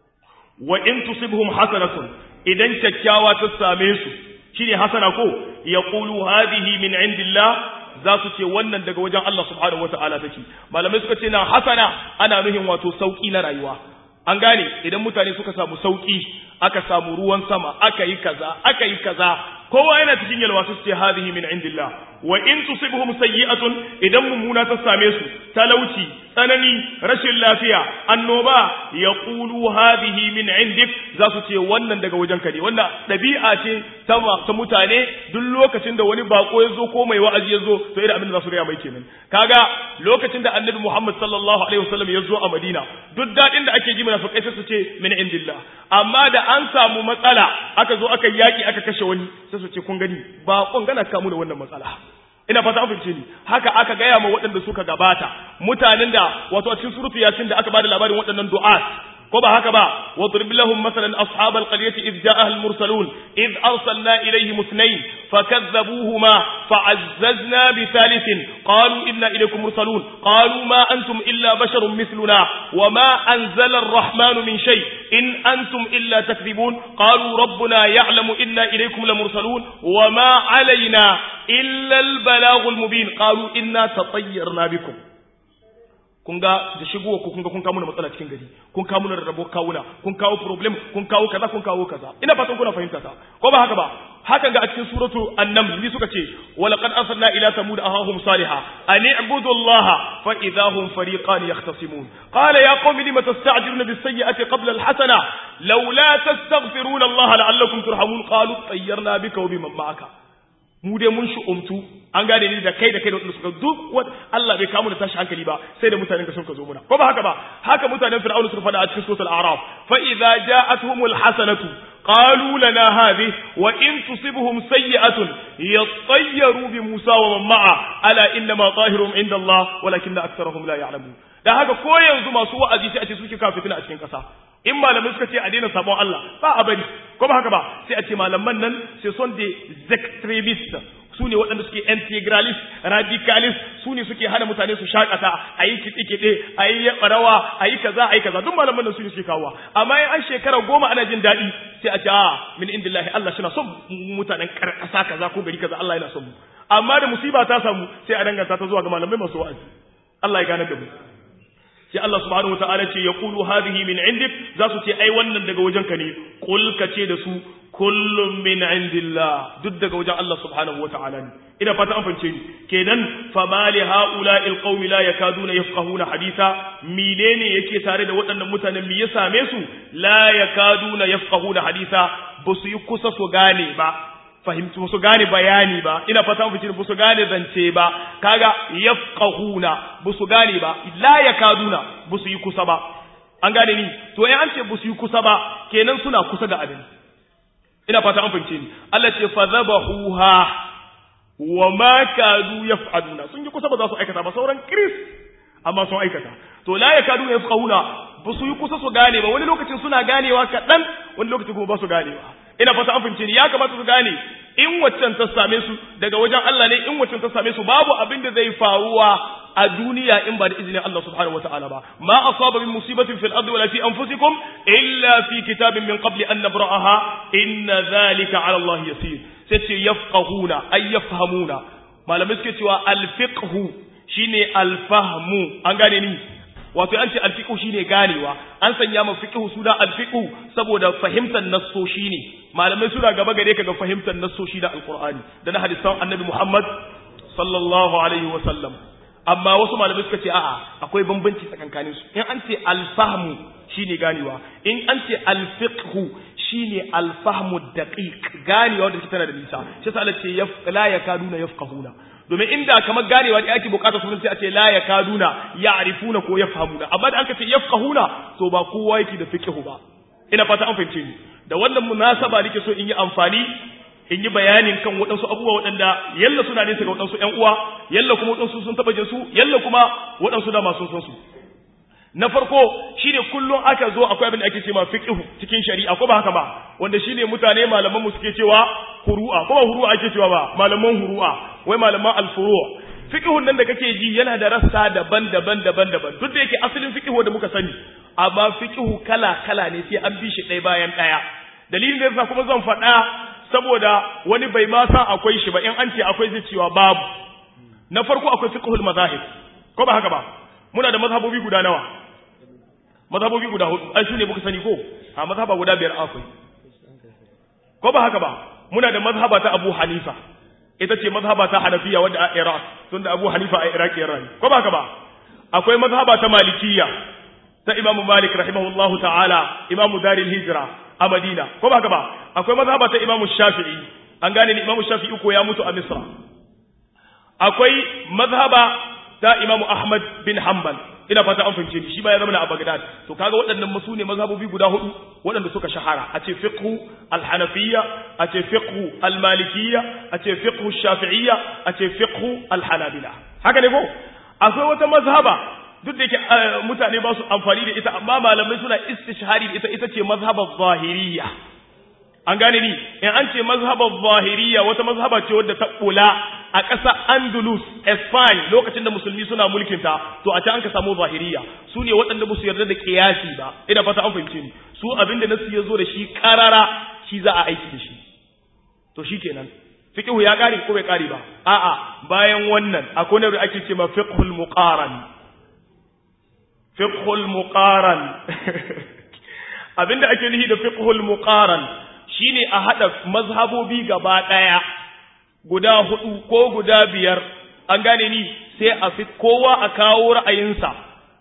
wa in tusibhum hasanatun idan kyakkyawa ta same su shine hasana ko yaqulu hadhihi min indillah za su ce wannan daga wajen Allah subhanahu wataala take malamai suka ce na hasana ana nuhin wato sauki na rayuwa an gane idan mutane suka samu sauki aka samu ruwan sama aka yi kaza aka yi kaza kowa yana cikin yalwa su ce hadhihi min indillah wa in tusibhum sayyi'atun idan mummuna ta same su talauci tsanani rashin lafiya annoba yaqulu hadhihi min indik za su ce wannan daga wajen ka ne wannan dabi'a ce ta ta mutane duk lokacin da wani bako ya zo ko mai wa'azi ya zo to irin abin da za su gaya mai kenan kaga lokacin da annabi Muhammad sallallahu alaihi wasallam ya zo a Madina duk dadin da ake ji munafikai sai su ce min indillah amma da an samu matsala aka zo aka yaki aka kashe wani sai su ce kun gani ba kun gana kamu da wannan matsala ina fata an fahimce ni haka aka gaya ma waɗanda suka gabata mutanen da wato a cikin surutu yasin da aka bada labarin waɗannan du'a ko ba haka ba wadrib lahum masalan ashabal qaryati id ja'aha al mursalun id arsalna ilayhim ithnayn fakadhabuhuma fa'azzazna bi thalithin qalu inna ilaykum mursalun qalu ma antum illa basharun mithluna wama anzala ar-rahmanu min shay in antum illa takdhibun qalu rabbuna ya'lamu inna ilaykum lamursalun wama alayna illa al-balaghul mubin qalu inna tatayyarna bikum kun ga da shigowa ku kun ga kun kawo mana matsala cikin gari kun kawo mana rarrabo kawuna kun kawo problem kun kawo kaza kun kawo kaza ina fatan kuna fahimta ta ko ba haka ba hakan ga a cikin suratu an-naml ni suka ce wa laqad arsalna ila samud ahahum salihah an i'budu allaha fa idahum fariqan yahtasimun qala ya qaumi lima tasta'jiluna bis sayyi'ati qabla al-hasana laula tastaghfiruna allaha la'allakum turhamun qalu tayyarna bika wa biman ma'aka mu dai mun shi umtu an gane ni da kai da kai da wanda suka duk wanda Allah bai kamu da tashi hankali ba sai da mutanen ka suka zo muna ko ba haka ba haka mutanen fir'auna suka faɗa a cikin suratul a'raf fa idza ja'atuhumul hasanatu qalu lana hadhihi wa in tusibhum sayyi'atun yattayyaru bi Musa wa man ma'a ala inna ma tahirum inda Allah walakinna aktharuhum la ya'lamun da haka ko yanzu masu wa'azi sai a ce suke kafitina a cikin kasa in malamai suka ce a daina sabon Allah ba a bari ko ba haka ba sai a ce malaman nan sai son des extremistes su ne waɗanda suke integralist radicalist su ne suke hana mutane su shakata a yi kiɗe-kiɗe a yi rawa a yi kaza a yi kaza duk malaman nan su ne suke kawowa amma in an shekara goma ana jin daɗi sai a ce a min indillahi Allah shi na son mutanen ƙasa kaza ko gari kaza Allah yana son mu amma da musiba ta samu sai a danganta ta zuwa ga malamai masu wa'azi Allah ya gane da mu sai Allah subhanahu wataala ce yaqulu hadhihi min indik za su ce ai wannan daga wajenka ne qul ka ce da su kullum min indillah duk daga wajen Allah subhanahu wataala ne ina fata an fahimce ni kenan fa mali haula'il qaumi la yakaduna yafqahuna haditha menene yake tare da waɗannan mutanen me ya same su la yakaduna yafqahuna haditha ba su yi kusa su gane ba fahimci su gane bayani ba ina fata mu fice su gane zance ba kaga yafqahuna ba su gane ba la yakaduna ba su yi kusa ba an gane ni to eh an ce ba su yi kusa ba kenan suna kusa da abin ina fata an fahimce ni Allah ce fadhabahuha wa ma kadu yaf'aluna sun yi kusa ba za su aikata ba sauran kris amma sun aikata to la yakadu yafqahuna ba su yi kusa su gane ba wani lokacin suna ganewa kaɗan wani lokacin kuma ba su ganewa ina fata an fahimce ni ya kamata su gane in waccan ta same su daga wajen Allah ne in waccan ta same su babu abin da zai faruwa a duniya in ba da izinin Allah subhanahu wataala ba ma asaba min musibatin fil ardi wala fi anfusikum illa fi kitabin min qabli an nabra'aha inna dhalika ala Allah yasir sai ce yafqahuna ay yafhamuna malamai suke cewa al-fiqhu shine al-fahmu an gane ni wato an ce al-fiqhu shine ganewa an sanya ma fiqhu suna al-fiqhu saboda fahimtar nassoshi ne malamai suna gaba gare ka ga fahimtar nassoshi da alqur'ani da na hadisan annabi Muhammad sallallahu alaihi wa sallam amma wasu malamai suka ce a'a akwai bambanci tsakankanin su in an ce al-fahmu shine ganewa in an ce al-fiqhu shine al-fahmu daqiq ganewa da tana da nisa shi sa Allah ce la yakaduna yafqahuna domin inda kamar ganewa da ake bukata sunan sai a ce la yakaduna ya'rifuna ko yafhamuna amma da aka ce yafqahuna to ba kowa yake da fiqhu ba ina fata an fahimce ni da wannan munasaba nake so in yi amfani in yi bayanin kan waɗansu abubuwa waɗanda yalla suna nesa ga waɗansu ƴan uwa yalla kuma waɗansu sun taɓa jinsu yalla kuma waɗansu da masu san su na farko shine kullum aka zo akwai abin da ake cewa fiqh cikin shari'a ko ba haka ba wanda shine mutane malaman mu suke cewa huru'a ko ba huru'a ake cewa ba malaman huru'a wai malaman al-furu' fiqhun nan da kake ji yana da rassa daban-daban daban-daban duk da yake asalin fiqh da muka sani amma fiqh kala-kala ne sai an bi shi ɗaya bayan ɗaya dalilin da yasa kuma zan faɗa saboda wani bai ma san akwai shi ba in an ce akwai zai cewa babu na farko akwai fiqhul mazahib ko ba haka ba muna da mazhabobi guda nawa mazhabobi guda hudu ai su ne muka sani ko a mazhaba guda biyar akwai ko ba haka ba muna da mazhaba ta Abu Hanifa ita ce mazhaba ta Hanafiya wadda a Iraq tunda Abu Hanifa a Iraq ya rayu ko ba haka ba akwai mazhaba ta Malikiyya ta Imam Malik rahimahullahu ta'ala Imam Darul Hijra a Madina ko ba haka ba akwai mazhaba ta Imam Shafi'i an gane ni Imam Shafi'i ko ya mutu a Misra akwai mazhaba ta Imam Ahmad bin Hanbal ina fata an fahimce ni shi ba ya zama a Baghdad to kaga waɗannan masu ne mazhabobi guda hudu waɗanda suka shahara a ce fiqhu al-hanafiyya a ce fiqhu al-malikiyya a ce fiqhu shafi'iyya a ce fiqhu al-hanabila haka ne ko akwai wata mazhaba duk da yake mutane ba su amfani da ita amma malamai suna istishhari da ita ita ce mazhabar zahiriyya an gane ni in an ce mazhabar zahiriyya wata mazhaba ce wadda ta kula a ƙasa Andalus Spain lokacin da musulmi suna mulkin ta to a can an ka samu zahiriyya su ne waɗanda ba su yarda da kiyasi ba ina fata an fahimce ni su abinda nasu ya zo da shi karara shi za a aiki da shi to shikenan fiqhu ya kare ko bai kare ba a'a bayan wannan akwai ne da ake cewa fiqhul muqaran fiqhul muqaran abinda ake nihi da fiqhul muqaran shine a hada mazhabobi gaba daya guda hudu ko guda biyar an gane ni sai a fi kowa a kawo ra'ayinsa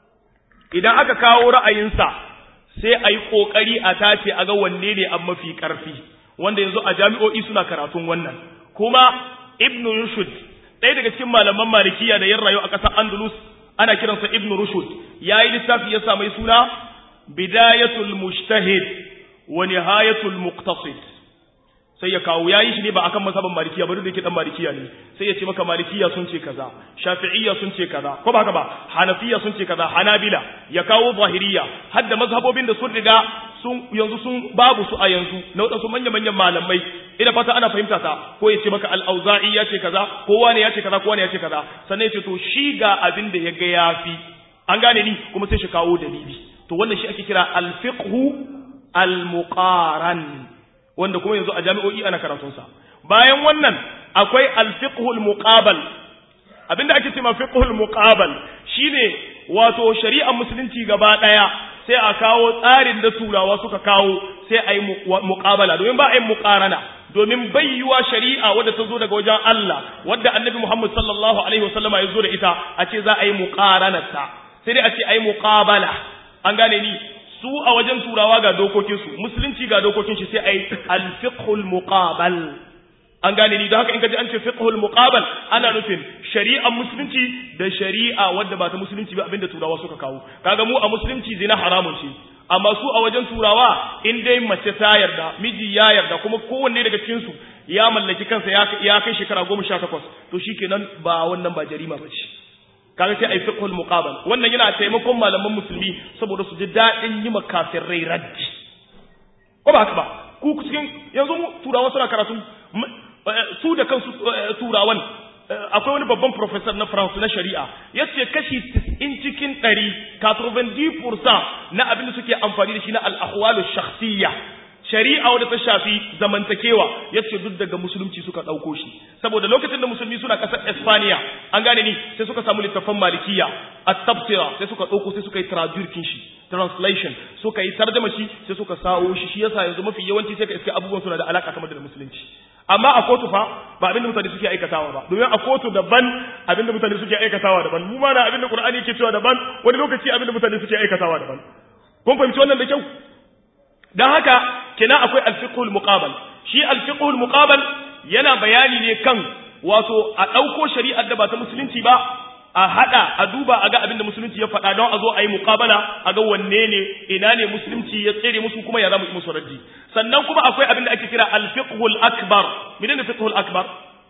idan aka kawo ra'ayinsa sai a yi kokari a tace a ga wanne ne an mafi karfi wanda yanzu a jami'o'i suna karatun wannan kuma ibn rushd ɗaya daga cikin malaman malikiya da yan rayu a ƙasar andalus ana kiransa ibn rushd ya yi littafi ya mai suna bidayatul mujtahid wa nihayatul muqtasid sai ya kawo yayi shi ne ba akan mazhaban malikiya ba duk da yake dan malikiya ne sai ya ce maka malikiya sun ce kaza shafi'iyya sun ce kaza ko ba haka ba hanafiya sun ce kaza hanabila ya kawo zahiriya hadda mazhabobin da sun riga sun yanzu sun babu su a yanzu na wadansu manyan manyan malamai ina fata ana fahimta ta ko ya ce maka al-auza'i ya ce kaza ko wani ya ce kaza ko wani ya ce kaza sannan ya ce to shi ga abin da ya ga yafi an gane ni kuma sai shi kawo dalili to wannan shi ake kira al-fiqhu al-muqaran wanda kuma yanzu a jami'o'i ana karatunsa bayan wannan akwai alfiqhul muqabal abinda ake cewa fiqhul muqabal shine wato shari'ar musulunci gaba daya sai a kawo tsarin da turawa suka kawo sai a yi muqabala domin ba a yi muqarana domin bayyuwa shari'a wadda ta zo daga wajen Allah wadda annabi Muhammad sallallahu alaihi wasallama ya zo da ita a ce za a yi muqaranarta sai dai a ce a yi muqabala an gane ni su a wajen turawa ga dokokinsu musulunci ga dokokin shi sai a yi alfiqhul muqabal an gane ni don haka in ka ji an ce fiqhul muqabal ana nufin shari'ar musulunci da shari'a wadda ba ta musulunci ba abinda turawa suka kawo kaga mu a musulunci zina haramun ce amma su a wajen turawa in dai mace ta yarda miji ya yarda kuma kowanne daga cikin su ya mallaki kansa ya kai shekara goma sha takwas to shikenan ba wannan ba jarima ba ce kaga sai ai fiqhul muqabal wannan yana taimakon malaman musulmi saboda su ji dadin yi makafirai raddi ko ba haka ba ku cikin yanzu mu turawa suna karatu su da kansu turawan akwai wani babban professor na France na shari'a yace kashi 90 cikin 100 90% na abin da suke amfani da shi na al-ahwalu shakhsiyya shari'a wadda ta shafi zamantakewa yace duk daga musulunci suka dauko shi saboda lokacin da musulmi suna kasar Espanya an gane ni sai suka samu littafan malikiya at-tafsira sai suka dauko sai suka yi traduction shi translation suka yi tarjuma shi sai suka sawo shi shi yasa yanzu mafi yawanci sai ka iske abubuwan suna da alaka kamar da musulunci amma a kotu fa ba abinda mutane suke aikatawa ba domin a kotu daban abinda mutane suke aikatawa daban mu ma na abinda Qur'ani yake cewa daban wani lokaci abinda mutane suke aikatawa daban kun fahimci wannan da kyau dan haka kina akwai alfiqhul muqabal shi alfiqhul muqabal yana bayani ne kan wato a dauko shari'ar da ba ta musulunci ba a hada a duba a ga abinda musulunci ya faɗa don a zo a yi muqabala a ga wanne ne ina ne musulunci ya tsere musu kuma ya zama yi musu raddi sannan kuma akwai abinda ake kira alfiqhul akbar menene fiqhul akbar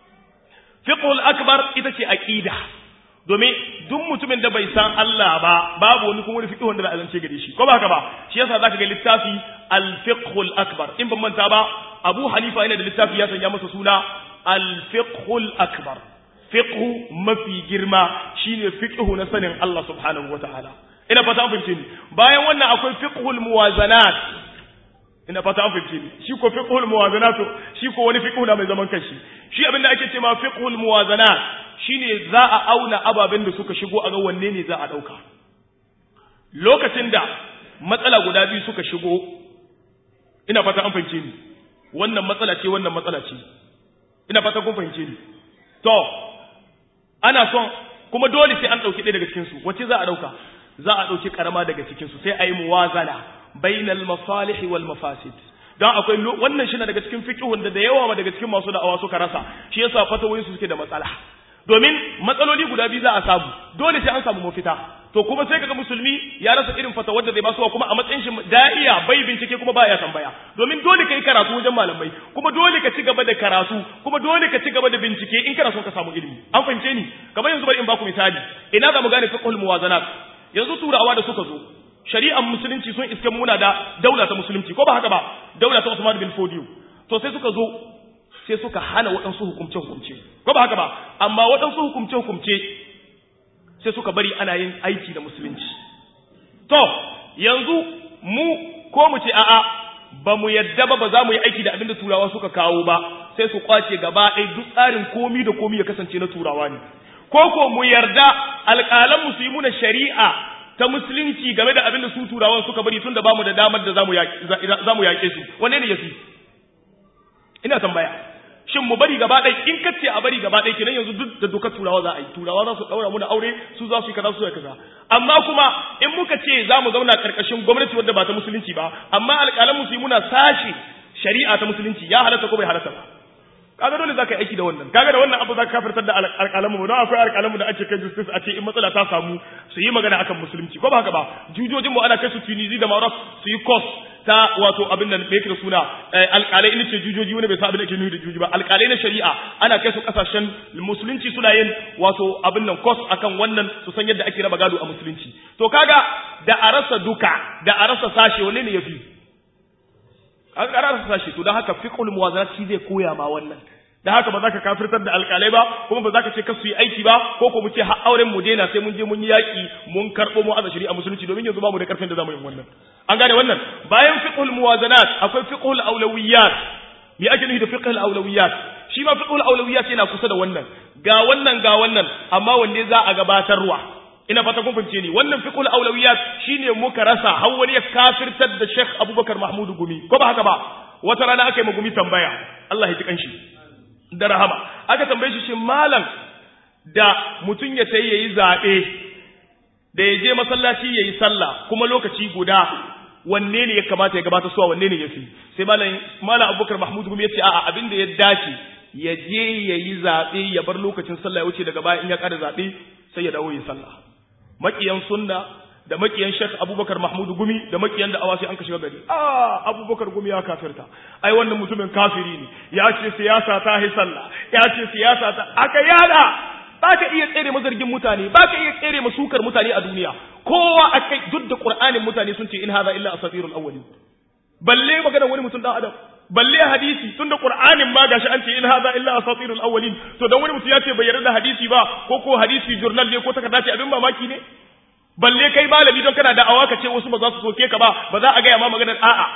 fiqhul akbar ita ce aqida domin duk mutumin da bai san Allah ba babu wani kuma wani fiqh wanda za a zance gare shi ko ba haka ba shi yasa zaka ga littafi al-fiqhul akbar in ban manta ba Abu Hanifa yana da littafi ya sanya masa suna al-fiqhul akbar fiqh mafi girma shine fiqh na sanin Allah subhanahu wataala ina fata an fahimce ni bayan wannan akwai fiqhul muwazanat ina fata an fahimce ni shi ko fiqhul muwazanat shi ko wani fiqh na mai zaman kanshi shi abinda ake cewa fiqhul muwazanat shine za a auna ababen da suka shigo a ga wanne ne za a dauka lokacin da matsala guda biyu suka shigo ina fata an fahimce ni wannan matsala ce wannan matsala ce ina fata kun fahimce ni to ana son kuma dole sai an dauki ɗaya daga cikin su wace za a dauka za a dauki karama daga cikin su sai a yi muwazana bainal masalih wal mafasid don akwai wannan shi na daga cikin fiqhun da da yawa daga cikin masu da'awa suka rasa shi yasa fatawoyin su suke da matsala domin matsaloli guda biyu za a samu dole sai an samu mafita to kuma sai kaga musulmi ya rasa irin fatawar da zai ba su kuma a matsayin shi da'iya bai bincike kuma baya tambaya domin dole kai karatu wajen malamai kuma dole ka ci gaba da karatu kuma dole ka ci gaba da bincike in kana son ka samu ilimi an fahimce ni kamar yanzu bari in baku misali ina za mu gane fiqhul muwazanat yanzu turawa da suka zo shari'ar musulunci sun iske muna da daula ta musulunci ko ba haka ba daula ta Usman bin Fodiyo to sai suka zo sai suka hana waɗansu hukumce hukumce ko ba haka ba amma waɗansu hukumce hukumce sai suka bari ana yin aiki da musulunci to yanzu mu ko mu ce a'a ba mu yadda ba ba za mu yi aiki da abin da turawa suka kawo ba sai su kwace gaba ɗaya duk tsarin komi da komi ya kasance na turawa ne ko ko mu yarda alƙalan su yi muna shari'a ta musulunci game da abin da su turawan suka bari tun da bamu da damar da za mu yaƙe su wanne ne ya fi ina tambaya shin mu bari gaba ɗaya in kace a bari gaba ɗaya kenan yanzu duk da dokar turawa za a yi turawa za su ɗaura muna aure su za su yi kaza su yi kaza amma kuma in muka ce za mu zauna ƙarƙashin gwamnati wadda ba ta musulunci ba amma alƙalan musu yi muna sashi shari'a ta musulunci ya halatta ko bai halatta ba kaga dole zaka yi aiki da wannan kaga da wannan abu zaka kafirtar da alƙalan mu don akwai alƙalan mu da ake kai justice a ce in matsala ta samu su yi magana akan musulunci ko ba haka ba jujojin mu ana kai su Tunisia da Maroc su yi course ta wato abin da yake da suna alƙalai ina ce jujoji wani bai sa abin da ke nufi da juji ba alƙalai na shari'a ana kai su kasashen musulunci suna yin wato abin nan course akan wannan su san yadda ake raba gado a musulunci to kaga da a rasa duka da a rasa sashe wanne ne yafi an karara sashi to don haka fiqhul muwazanat shi zai koya ma wannan da haka ba za ka kafirtar da alƙalai ba kuma ba za ka ce kasu yi aiki ba ko ko mu ce har auren mu daina sai mun je mun yi yaƙi mun karɓo mu aza shari'a musulunci domin yanzu ba mu da ƙarfin da za mu yi wannan an gane wannan bayan fiqhul muwazanat akwai fiqhul awlawiyat me ake nufi da fiqhul awlawiyat shi ma fiqhul awlawiyat yana kusa da wannan ga wannan ga wannan amma wanne za a gabatarwa ina fata kun fahimce ni wannan fiqhul awlawiyat shine muka rasa har wani ya kafirtar da Sheikh Abubakar Mahmud Gumi ko ba haka ba wata rana aka yi mu Gumi tambaya Allah ya ji kanshi da rahama aka tambaye shi shin malam da mutun ya tayi yayi zabe da ya je masallaci yayi sallah kuma lokaci guda wanne ne ya kamata ya gabata suwa wanne ne yafi sai malam malam Abubakar Mahmud Gumi ya ce a'a abin da ya dace ya je yayi zabe ya bar lokacin sallah ya wuce daga baya in ya kada zabe sai ya dawo yin sallah makiyan sunna da makiyan Sheikh Abubakar Mahmud Gumi da makiyan da awasi an ka shiga gari ah Abubakar Gumi ya kafirta ai wannan mutumin kafiri ne ya ce siyasa ta hi sallah ya ce siyasa ta aka yada baka iya tsere mazargin mutane baka iya tsere masukar mutane a duniya kowa akai duk da Qur'anin mutane sun ce in hadha illa asatirul awwalin balle magana wani mutum dan adam balle hadisi tunda qur'anin ma gashi an ce in hadha illa asatirul awwalin to dan wani mutum ya ce bai yarda da hadisi ba ko ko hadisi journal ne ko takarda ce abin mamaki ne balle kai malami don kana da'awa ka ce wasu ba za su soke ka ba ba za a ga ma maganar a'a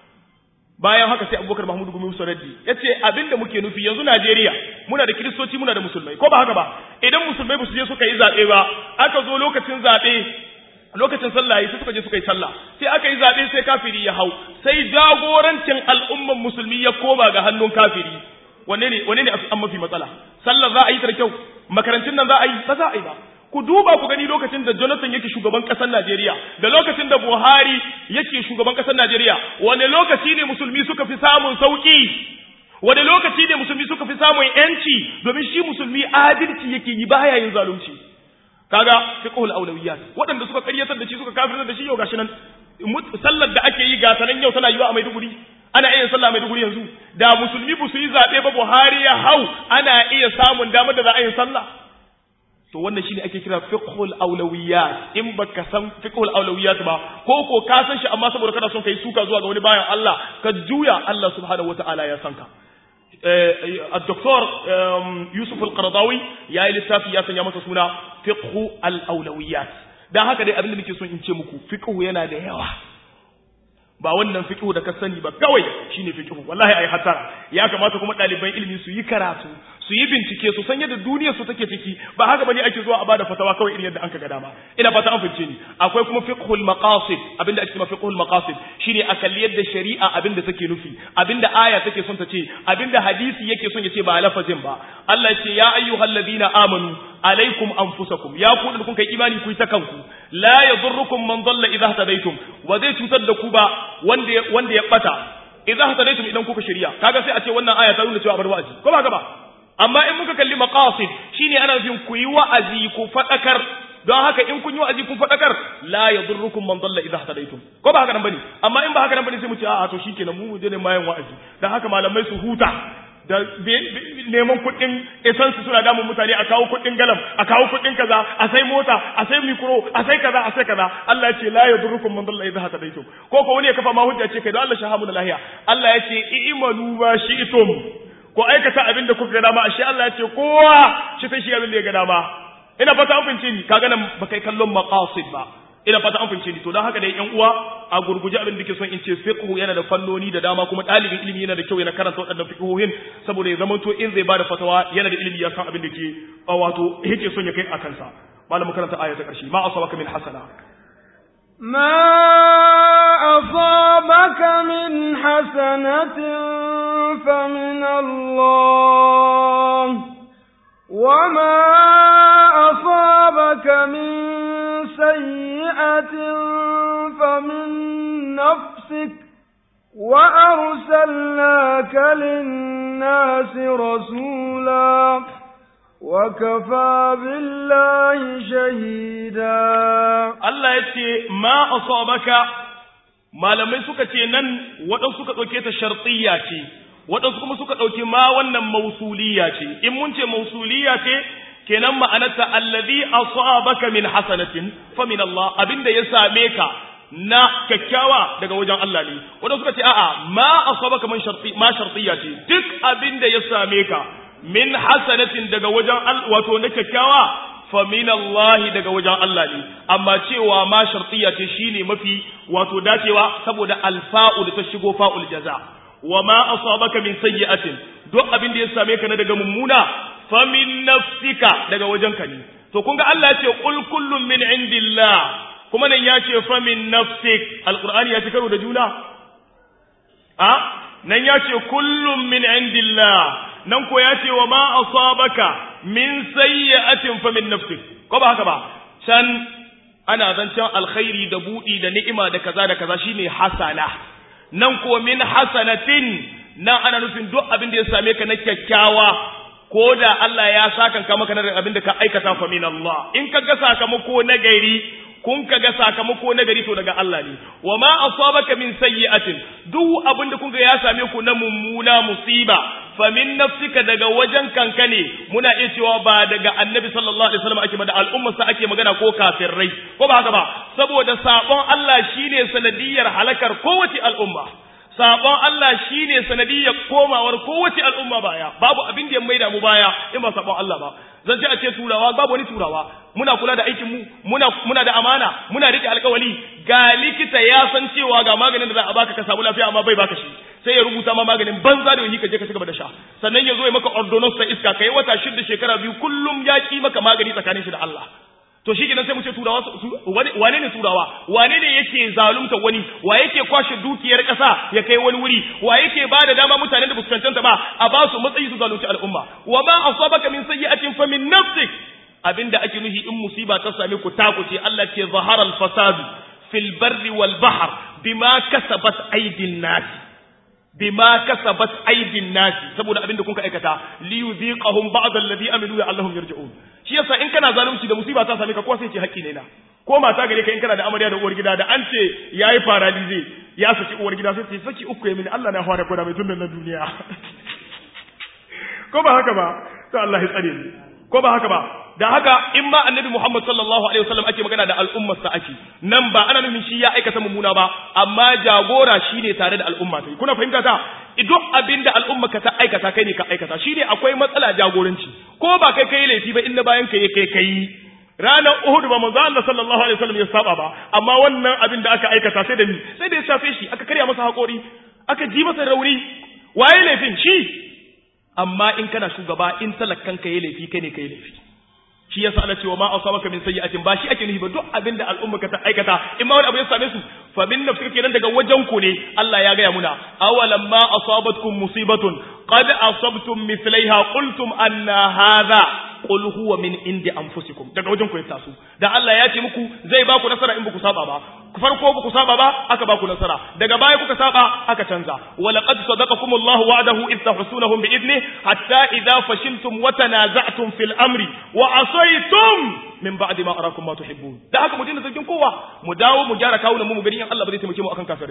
bayan haka sai Abubakar Mahmud Gumi Musa Raddi yace abinda muke nufi yanzu Najeriya muna da kristoci muna da musulmai ko ba haka ba idan musulmai ba su je suka yi zabe ba aka zo lokacin zabe lokacin sallah sai suka je suka yi sallah sai aka yi zabe sai kafiri ya hau sai jagorancin al'umman musulmi ya koma ga hannun kafiri wanne ne wanne ne an mafi matsala sallah za a yi ta kyau makarantun nan za a yi ba za a yi ba ku duba ku gani lokacin da Jonathan yake shugaban ƙasar Najeriya da lokacin da Buhari yake shugaban ƙasar Najeriya wane lokaci ne musulmi suka fi samun sauki wane lokaci ne musulmi suka fi samun yanci domin shi musulmi adalci yake yi baya yin zalunci kaga fiqhul awlawiyat waɗanda suka karyatar da shi suka kafirtar da shi yau gashi nan sallar da ake yi gata nan yau tana yiwa a Maiduguri ana iya sallah a Maiduguri yanzu da musulmi ba su yi zabe ba Buhari ya hau ana iya samun damar da za a yi sallah to wannan shine ake kira fiqhul awlawiyat in baka san fiqhul awlawiyat ba ko ko ka san shi amma saboda kana son kai suka zuwa ga wani bayan Allah ka juya Allah subhanahu wataala ya san ka الدكتور يوسف القرضاوي يا lissafi ya sanya masa suna fiqhu al-awlawiyat dan haka dai abin da nake son in ce muku fiqhu yana da yawa ba wannan fiqhu da ka sani ba kawai shine fiqhu wallahi ai hatara ya kamata kuma ɗaliban ilimi su yi karatu su yi bincike su san yadda duniyar su take ciki ba haka bane ake zuwa a bada fatawa kawai irin yadda an ga dama ina fata an fice ni akwai kuma fiqhul maqasid abinda ake cewa fiqhul maqasid shine a kalli yadda shari'a abinda take nufi abinda aya take son ta ce abinda hadisi yake son ya ce ba lafazin ba Allah ya ce ya ayyuhalladhina amanu alaikum anfusakum ya ku da kun kai imani ku yi ta kanku la yadurrukum man dalla idha hadaytum wa zai cutar da ku ba wanda wanda ya bata idza hadaytum idan kuka shari'a kaga sai a ce wannan aya ta nuna cewa bar wa'azi ko ba ka ba amma in muka kalli maqasid shine ana nufin ku yi wa'azi ku fadakar don haka in kun yi wa'azi kun fadakar la yadurrukum man dalla idha hadaytum ko ba haka nan bane amma in ba haka nan bane sai mu ce a'a to shikenan mu je ne mayan wa'azi dan haka malamai su huta da neman kuɗin essence suna damun mutane a kawo kuɗin galam a kawo kuɗin kaza a sai mota a sai mikro a sai kaza a sai kaza Allah ya ce la yadurrukum man dalla idha hadaytum ko ko wani ya kafa ma hujja ce kai don Allah shahamu da lahiya Allah ya ce i'malu ma shi'tum ko aikata abin da kuka ga dama ashe Allah ya ce kowa shi sai shi abin da ya ga dama ina fata an fince ni kaga nan ba kai kallon maqasid ba ina fata an fince ni to don haka dai yan uwa a gurguje abin da ke son in ce fiqhu yana da fannoni da dama kuma dalibin ilimi yana da kyau yana karanta waɗannan fiqhohin saboda ya zama to in zai bada fatawa yana da ilimi ya san abin da ke wato yake son ya kai a kansa malam karanta aya ta ƙarshe ma asabaka min hasana ما أصابك من حسنة فمن الله وما أصابك من سيئة فمن نفسك وأرسلناك للناس رسولا وكفى بالله شهيدا Allah ya ce ma asabaka malamai suka ce nan waɗansu suka ɗauke ta shartiyya ce waɗansu kuma suka ɗauki ma wannan mausuliya ce in mun ce mausuliya ce kenan ma'anarta allazi asabaka min hasanatin fa min Allah abinda ya same ka na kyakkyawa daga wajen Allah ne waɗansu suka ce a'a ma asabaka man sharti ma shartiyya ce duk abinda ya same ka min hasanatin daga wajen wato na kyakkyawa fa min Allah daga wajen Allah ne amma cewa ma shartiya ce shine mafi wato dacewa saboda alfa'u da ta shigo fa'ul jaza wa ma asabaka min sayyi'atin duk abin da ya same ka na daga mummuna fa min nafsika daga wajen ka ne to kun ga Allah ya ce qul kullun min indillah kuma nan ya ce fa min nafsik alqur'ani ya ci karo da juna a nan ya ce kullun min indillah nan ko ya ce wa ma asabaka min sayyi'atin fa min nafsik ko ba haka ba can ana zancen alkhairi da budi da ni'ima da kaza da kaza shine hasana nan ko min hasanatin nan ana nufin duk abin da ya same ka na kyakkyawa ko da Allah ya saka ka maka na abin da ka aikata fa min Allah in ka ga sakamako na gari kun ka ga sakamako na gari to daga Allah ne wa ma asabaka min sayyi'atin duk abin da kun ga ya same ku na mummuna musiba fa min nafsika daga wajen kanka ne muna iya cewa ba daga annabi sallallahu alaihi wasallam ake da al'ummar sa ake magana ko kafirai ko ba haka ba saboda sabon Allah shine sanadiyar halakar kowace al'umma sabon Allah shine sanadiyar komawar kowace al'umma baya babu abin da ya maida mu baya in ba sabon Allah ba zan ce a ce turawa babu wani turawa muna kula da aikin mu muna muna da amana muna rike alkawali ga likita ya san cewa ga maganin da za a baka ka samu lafiya amma bai baka shi sai ya rubuta ma maganin banza da wani ka je ka cigaba da sha sannan ya zo ya maka ordonance ta iska kai wata shida shekara biyu kullum ya ki maka magani tsakanin shi da Allah to shi kenan sai mu ce turawa wane ne turawa wane ne yake zalunta wani wa yake kwashe dukiyar ƙasa ya kai wani wuri wa yake ba da dama mutanen da fuskantanta ba a ba su matsayi su zalunci al'umma wa ma asabaka min sayyi'atin fa min nafsik abinda ake nuhi in musiba ta same ku takuce Allah ce zahara al-fasad fil barri wal bahr bima kasabat aydin nas bima kasabat aydin nas saboda abinda kun ka aikata li yuziqahum ba'd alladhi amilu la'allahum yarji'un shi yasa in kana zalunci da musiba ta same ka ko sai ce haƙƙi ne na ko mata gare ka in kana da amarya da uwar gida da an ce yayi paralize ya saki uwar gida sai ce saki uku ya mini Allah na fara koda mai tunan na duniya ko ba haka ba to Allah ya tsare ni ko ba haka ba da haka in ma annabi Muhammad sallallahu alaihi wasallam ake magana da al'ummar sa ake nan ba ana nufin shi ya aikata mummuna ba amma jagora shine tare da al'umma ta kuna fahimta ta duk abinda al'umma ka ta aikata kai ne ka aikata shine akwai matsala jagoranci ko ba kai kai laifi ba in na bayan kai kai kai ranar Uhud ba manzo Allah sallallahu alaihi wasallam ya saba ba amma wannan abin da aka aikata sai da ni sai da ya shafe shi aka karya masa hakori aka ji masa rauni waye laifin shi amma in kana shugaba in talakkan ka yi laifi kai ne kai laifi shi yasa Allah cewa ma asabaka min sayyi'atin ba shi ake nufi ba duk abin da al'umma ka ta aikata in ma wani abu ya same su fa min nafsika kenan daga wajen ku ne Allah ya gaya muna awalam ma asabatkum musibatun qad asabtum mithlaiha qultum anna hadha qul huwa min indi anfusikum daga wajen ku ya taso da Allah ya ce muku zai ba ku nasara in ba ku saba ba farko ba ku saba ba aka ba ku nasara daga baya kuka saba aka canza wa laqad sadaqakum Allahu wa'dahu id tahsunahum bi idni hatta idha fashiltum wa tanaza'tum fil amri wa asaytum min ba'di ma arakum ma tuhibbun da haka mu dinga zargin kowa mu dawo mu gyara kawunan mu mu gani in Allah ba zai taimake mu akan kafirai ba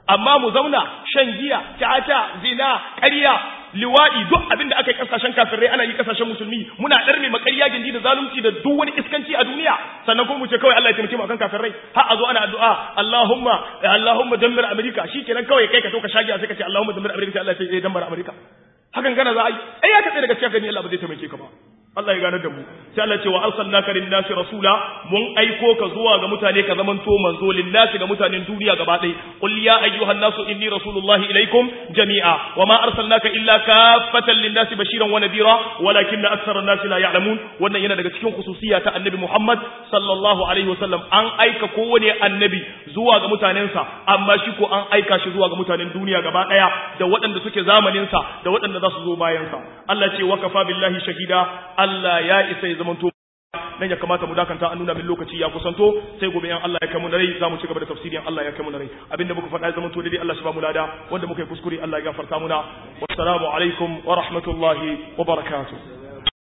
amma mu zauna shan giya caca zina ƙarya liwaɗi duk abin da aka yi kasashen kafirai ana yi kasashen musulmi muna ɗarme makarya gindi da zalunci da duk wani iskanci a duniya sannan kuma mu ce kawai Allah ya taimake mu akan kafirai har a zo ana addu'a Allahumma Allahumma dammir Amerika shikenan kawai kai ka to ka shagi sai ka ce Allahumma dammir Amerika sai Allah ya ce eh dammar Amerika hakan gana za a yi ai ya katse daga cikin gani Allah ba zai taimake ka ba Allah ya gane da mu sai Allah ce wa arsalnaka lin-nasi rasula mun aiko ka zuwa ga mutane ka zaman to manzo lin-nasi ga mutanen duniya gaba ɗaya qul ya ayyuhan nasu inni rasulullahi ilaikum jami'a wa ma arsalnaka illa kaffatan lin-nasi bashiran wa nadira walakinna aktsara an-nasi la ya'lamun wannan yana daga cikin khususiyya ta annabi Muhammad sallallahu alaihi wasallam an aika kowane annabi zuwa ga mutanensa amma shi ko an aika shi zuwa ga mutanen duniya gaba ɗaya da waɗanda suke zamaninsa da waɗanda za su zo bayansa Allah ce wa kafa billahi shahida Allah ya isa ya zamanto nan ya kamata mu dakanta an nuna min lokaci ya kusanto sai gobe yan Allah ya kai mu na rai zamu ci gaba da tafsirin Allah ya kai mu na rai abinda muka faɗa ya zamanto daidai Allah shi ba mu lada wanda muka yi kuskure Allah ya gafarta muna wassalamu alaikum wa rahmatullahi wa barakatuh